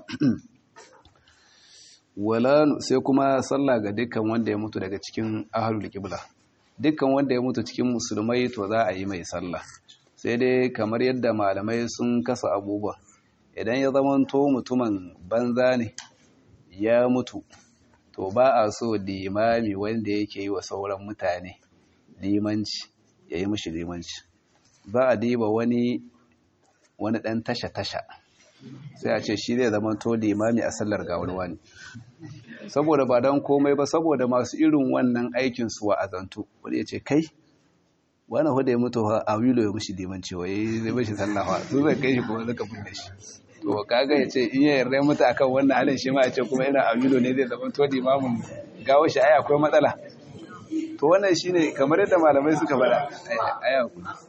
wala sai kuma sallah ga dukkan wanda ya mutu daga cikin ahlul qibla dukkan wanda ya mutu cikin musulmai to za a yi mai sallah sai dai kamar yadda malamai sun kasa abubuwa idan ya zamanto mutumin banza ne ya mutu to ba a so limami wanda yake yi wa sauran mutane limanci ya yi mishi limanci ba a diba wani wani ɗan tasha-tasha sai a ce shi zai zama to limami a sallar gawar wani saboda ba don komai ba saboda masu irin wannan aikin su wa azantu wani ya ce kai wani hudu ya mutu a wilo ya mishi limanci wa ya zai mishi sallafa su zai kai shi kuma zaka binne shi to kaga ya ce in ya yarda mutu akan wannan halin shi ma ya ce kuma yana a wilo ne zai zama to limamin gawo shi ai akwai matsala to wannan shine kamar yadda malamai suka faɗa aya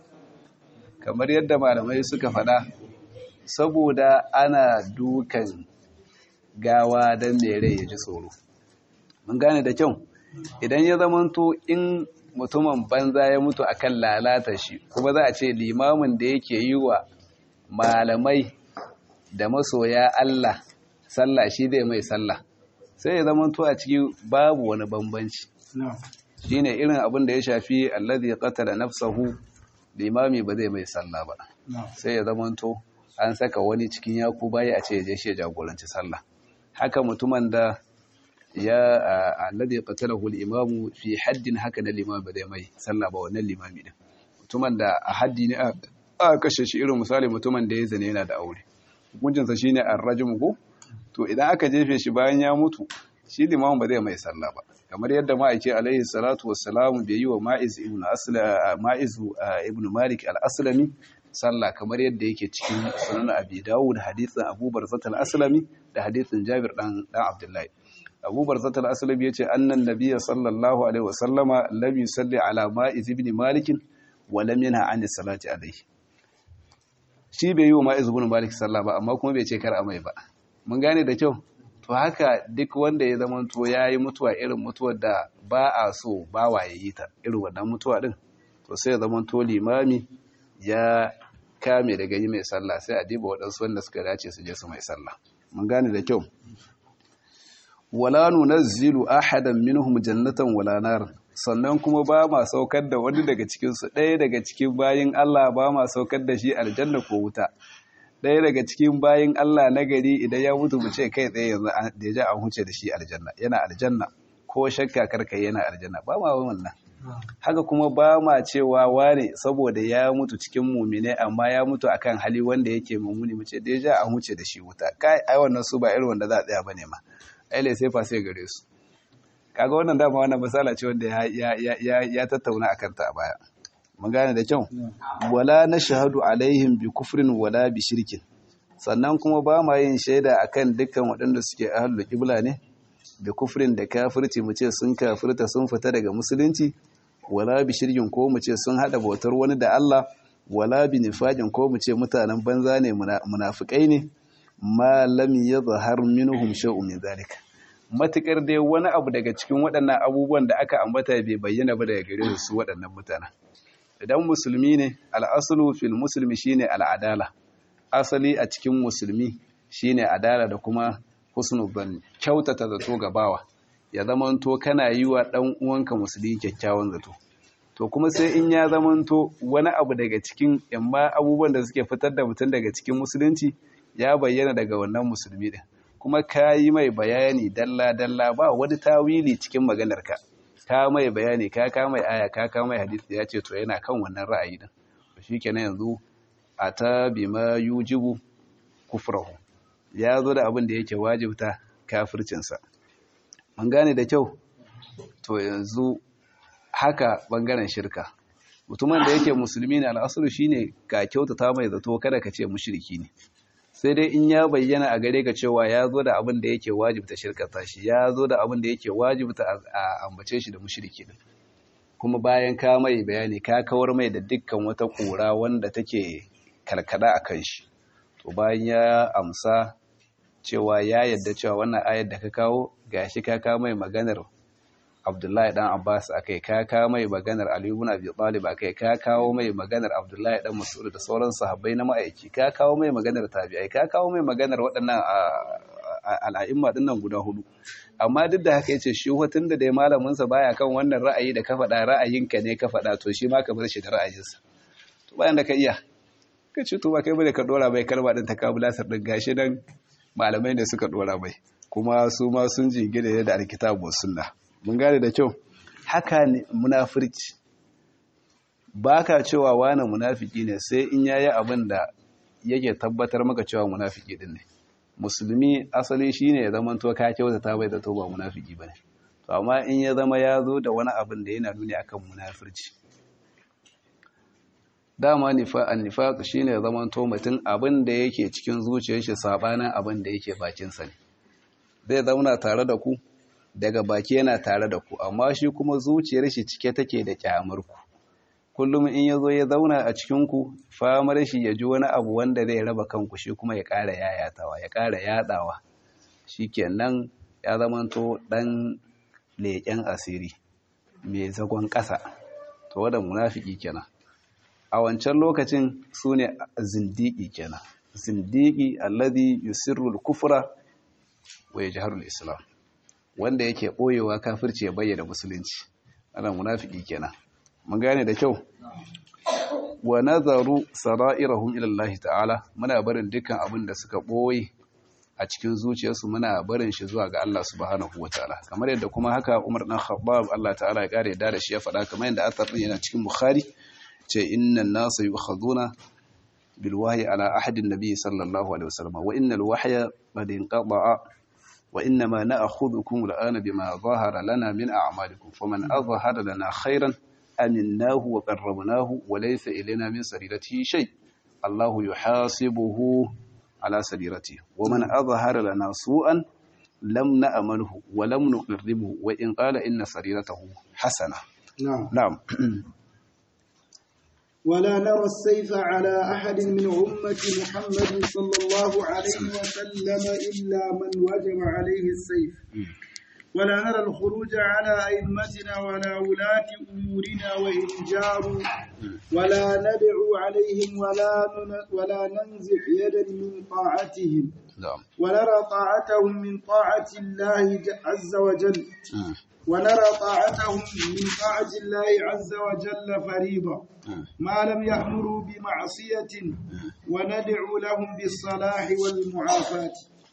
kamar yadda malamai suka faɗa saboda ana dukan gawa don mai rai ya ji tsoro mun gane da kyau idan ya zamanto in mutumin banza ya mutu akan lalata shi kuma za a ce limamin da yake yi wa malamai da masoya Allah sallah shi zai mai sallah sai ya zamanto a ciki babu wani bambanci shine irin abin da ya shafi allazi qatala nafsahu limami ba zai mai sallah ba sai ya zamanto an saka wani cikin yaku bayi a ce ya je shi ya jagoranci sallah haka mutumin da ya allazi qatalahu al-imamu fi haddin haka na limami ba zai mai sallah ba wannan limami din mutumin da a haddi ne a kashe shi irin misali mutumin da ya zane yana da aure hukuncinsa shine ar-rajm ko to idan aka jefe shi bayan ya mutu shi limamin ba zai mai sallah ba kamar yadda ma'aike alaihi salatu wassalamu bai yi wa ma'iz ibn asla ma'iz ibn malik al-aslami sallah kamar yadda yake cikin sunan abi dawud hadithin abu barzat al-aslami da hadithin jabir dan dan abdullahi abu barzat al-aslami yace annan nabiy sallallahu alaihi wasallama lam yusalli ala ma'iz ibn malik wa lam yanha an salati alaihi shi bai yi wa ma'iz ibn malik sallah ba amma kuma bai ce kar a mai ba mun gane da kyau to haka duk wanda ya zama to ya yi mutuwa irin mutuwar da ba a so ba wa ya yi ta irin wannan mutuwa din to sai ya zama to limami ya kame daga yi mai sallah sai a diba waɗansu wanda suka dace su je su mai sallah mun gane da kyau wala nunazzilu ahadan minhum jannatan wala nar sannan kuma ba ma saukar da wani daga cikin su ɗaya daga cikin bayin Allah ba ma saukar da shi aljanna ko wuta ɗaya daga cikin bayin Allah na gari idan ya mutu mu ce kai tsaye yanzu da ja an huce da shi aljanna yana aljanna ko shakka karkai yana aljanna ba ma wannan haka kuma ba ma cewa wane saboda ya mutu cikin mumine amma ya mutu akan hali wanda yake mummuni mu ce da ja an huce da shi wuta kai ai wannan su ba irin wanda za a tsaya bane ma ai lai sai fa sai gare su kaga wannan dama wannan misala ce wanda ya ya ya tattauna akan ta a baya mun gane da kyau wala na shahadu alaihim bi kufrin wala bi shirkin sannan kuma ba ma yin shaida akan dukkan waɗanda suke ahlul qibla ne da kufrin da kafirci mu ce sun kafirta sun fita daga musulunci wala bi shirkin ko mu ce sun hada bautar wani da Allah wala bi nifaqin ko mu ce mutanen banza ne munafikai ne ma lam yadhhar minhum shay'un min zalika matukar dai wani abu daga cikin waɗannan abubuwan da aka ambata bai bayyana ba daga gare su waɗannan mutanen idan musulmi ne al'asulu fil musulmi shine al'adala asali a cikin musulmi shine adala da kuma husnul zanni kyautata zato ga bawa ya zamanto kana yi wa ɗan uwanka musulmi kyakkyawan zato to kuma sai in ya zamanto wani abu daga cikin yamma abubuwan da suke fitar da mutum daga cikin musulunci ya bayyana daga wannan musulmi din kuma ka yi mai bayani dalla dalla ba wani tawili cikin maganarka ka mai bayani ka ka mai aya ka ka mai hadisi ya ce to yana kan wannan ra'ayi din to shikenan yanzu ata bima yujibu kufrahu ya zo da abin da yake wajibta kafircin sa mun gane da kyau to yanzu haka bangaren shirka mutumin da yake musulmi ne al'asulu shine ka kyautata mai zato kada ka ce mushriki ne sai dai in ya bayyana a gare ka cewa ya zo da abin da yake wajibta shirkata shi ya zo da abin da yake wajibta a ambace shi da mushriki din kuma bayan ka mai bayani ka kawar mai da dukkan wata kura wanda take karkada a kan shi to bayan ya amsa cewa ya yadda cewa wannan ayar da ka kawo gashi ka kawo mai maganar Abdullahi dan Abbas akai ka kawo mai maganar Ali ibn Abi Talib akai ka kawo mai maganar Abdullahi dan Mas'ud da sauran sahabbai na ma'aiki ka kawo mai maganar tabi'ai ka kawo mai maganar waɗannan al'a'imma dinnan guda hudu amma duk da haka yace shi hotun da dai malamin sa baya kan wannan ra'ayi da ka faɗa ra'ayinka ne ka faɗa to shi ma ka bar shi da ra'ayinsa to bayan da ka iya ka ce to ba kai bane ka dora mai kalma din takabulasar din gashi nan malamai ne suka dora mai kuma su ma sun jingina da alkitabu sunna mun gane da kyau haka ne munafirci baka cewa wani munafiki ne sai in yayi abin da yake tabbatar maka cewa munafiki din ne musulmi asali shine ya zama to ka kyautata bai da to ba munafiki bane to amma in ya zama ya zo da wani abin da yana nuni akan munafirci dama nifa'an nifaq shine ya zama to mutum abin da yake cikin zuciyar shi sabanin abin da yake bakin sa ne zai zauna tare da ku daga baki yana tare da ku amma shi kuma zuciyar shi cike take da kyamar ku kullum in yazo ya zauna a cikin ku famar shi ya ji wani abu wanda zai raba kanku shi kuma ya ƙara yayatawa ya ƙara yadawa shikenan ya zamanto dan leƙen asiri mai zagon ƙasa to wanda munafiki kenan a wancan lokacin su ne zindiki kenan zindiki alladhi yusirru al-kufra wa yajharu al-islam wanda yake boyewa kafirci ya bayyana musulunci ana munafiki kenan mun gane da kyau wa nazaru sara'irahum ila Allah ta'ala muna barin dukkan abin da suka boye a cikin zuciyarsu muna barin shi zuwa ga Allah subhanahu wataala kamar yadda kuma haka Umar dan Khattab Allah ta'ala ya kare da shi ya faɗa kamar yadda athar yana cikin Bukhari ce innan nasa yukhaduna bil wahyi ala ahadin nabiy sallallahu alaihi wasallam wa innal wahya qad inqata'a wa innama na'khudhukum al'ana bima zahara lana min a'malikum faman azhara lana khairan aminnahu wa qarrabnahu wa laysa ilayna min sariratihi shay Allahu yuhasibuhu ala sariratihi wa man azhara lana su'an lam na'manhu wa lam nuqirribuhu wa in qala inna sariratahu hasana na'am na'am ولا نرى السيف على أحد من أمة محمد صلى الله عليه وسلم إلا من وجب عليه السيف ولا نرى الخروج على أئمتنا ولا ولاة أمورنا وإن جاروا ولا ندعو عليهم ولا ولا ننزع يدا من طاعتهم na'am ونرى طاعتهم من طاعة الله عز وجل ونرى طاعتهم من طاعة الله عز وجل فريضة ما لم يأمروا بمعصية وندعو لهم بالصلاح والمعافاة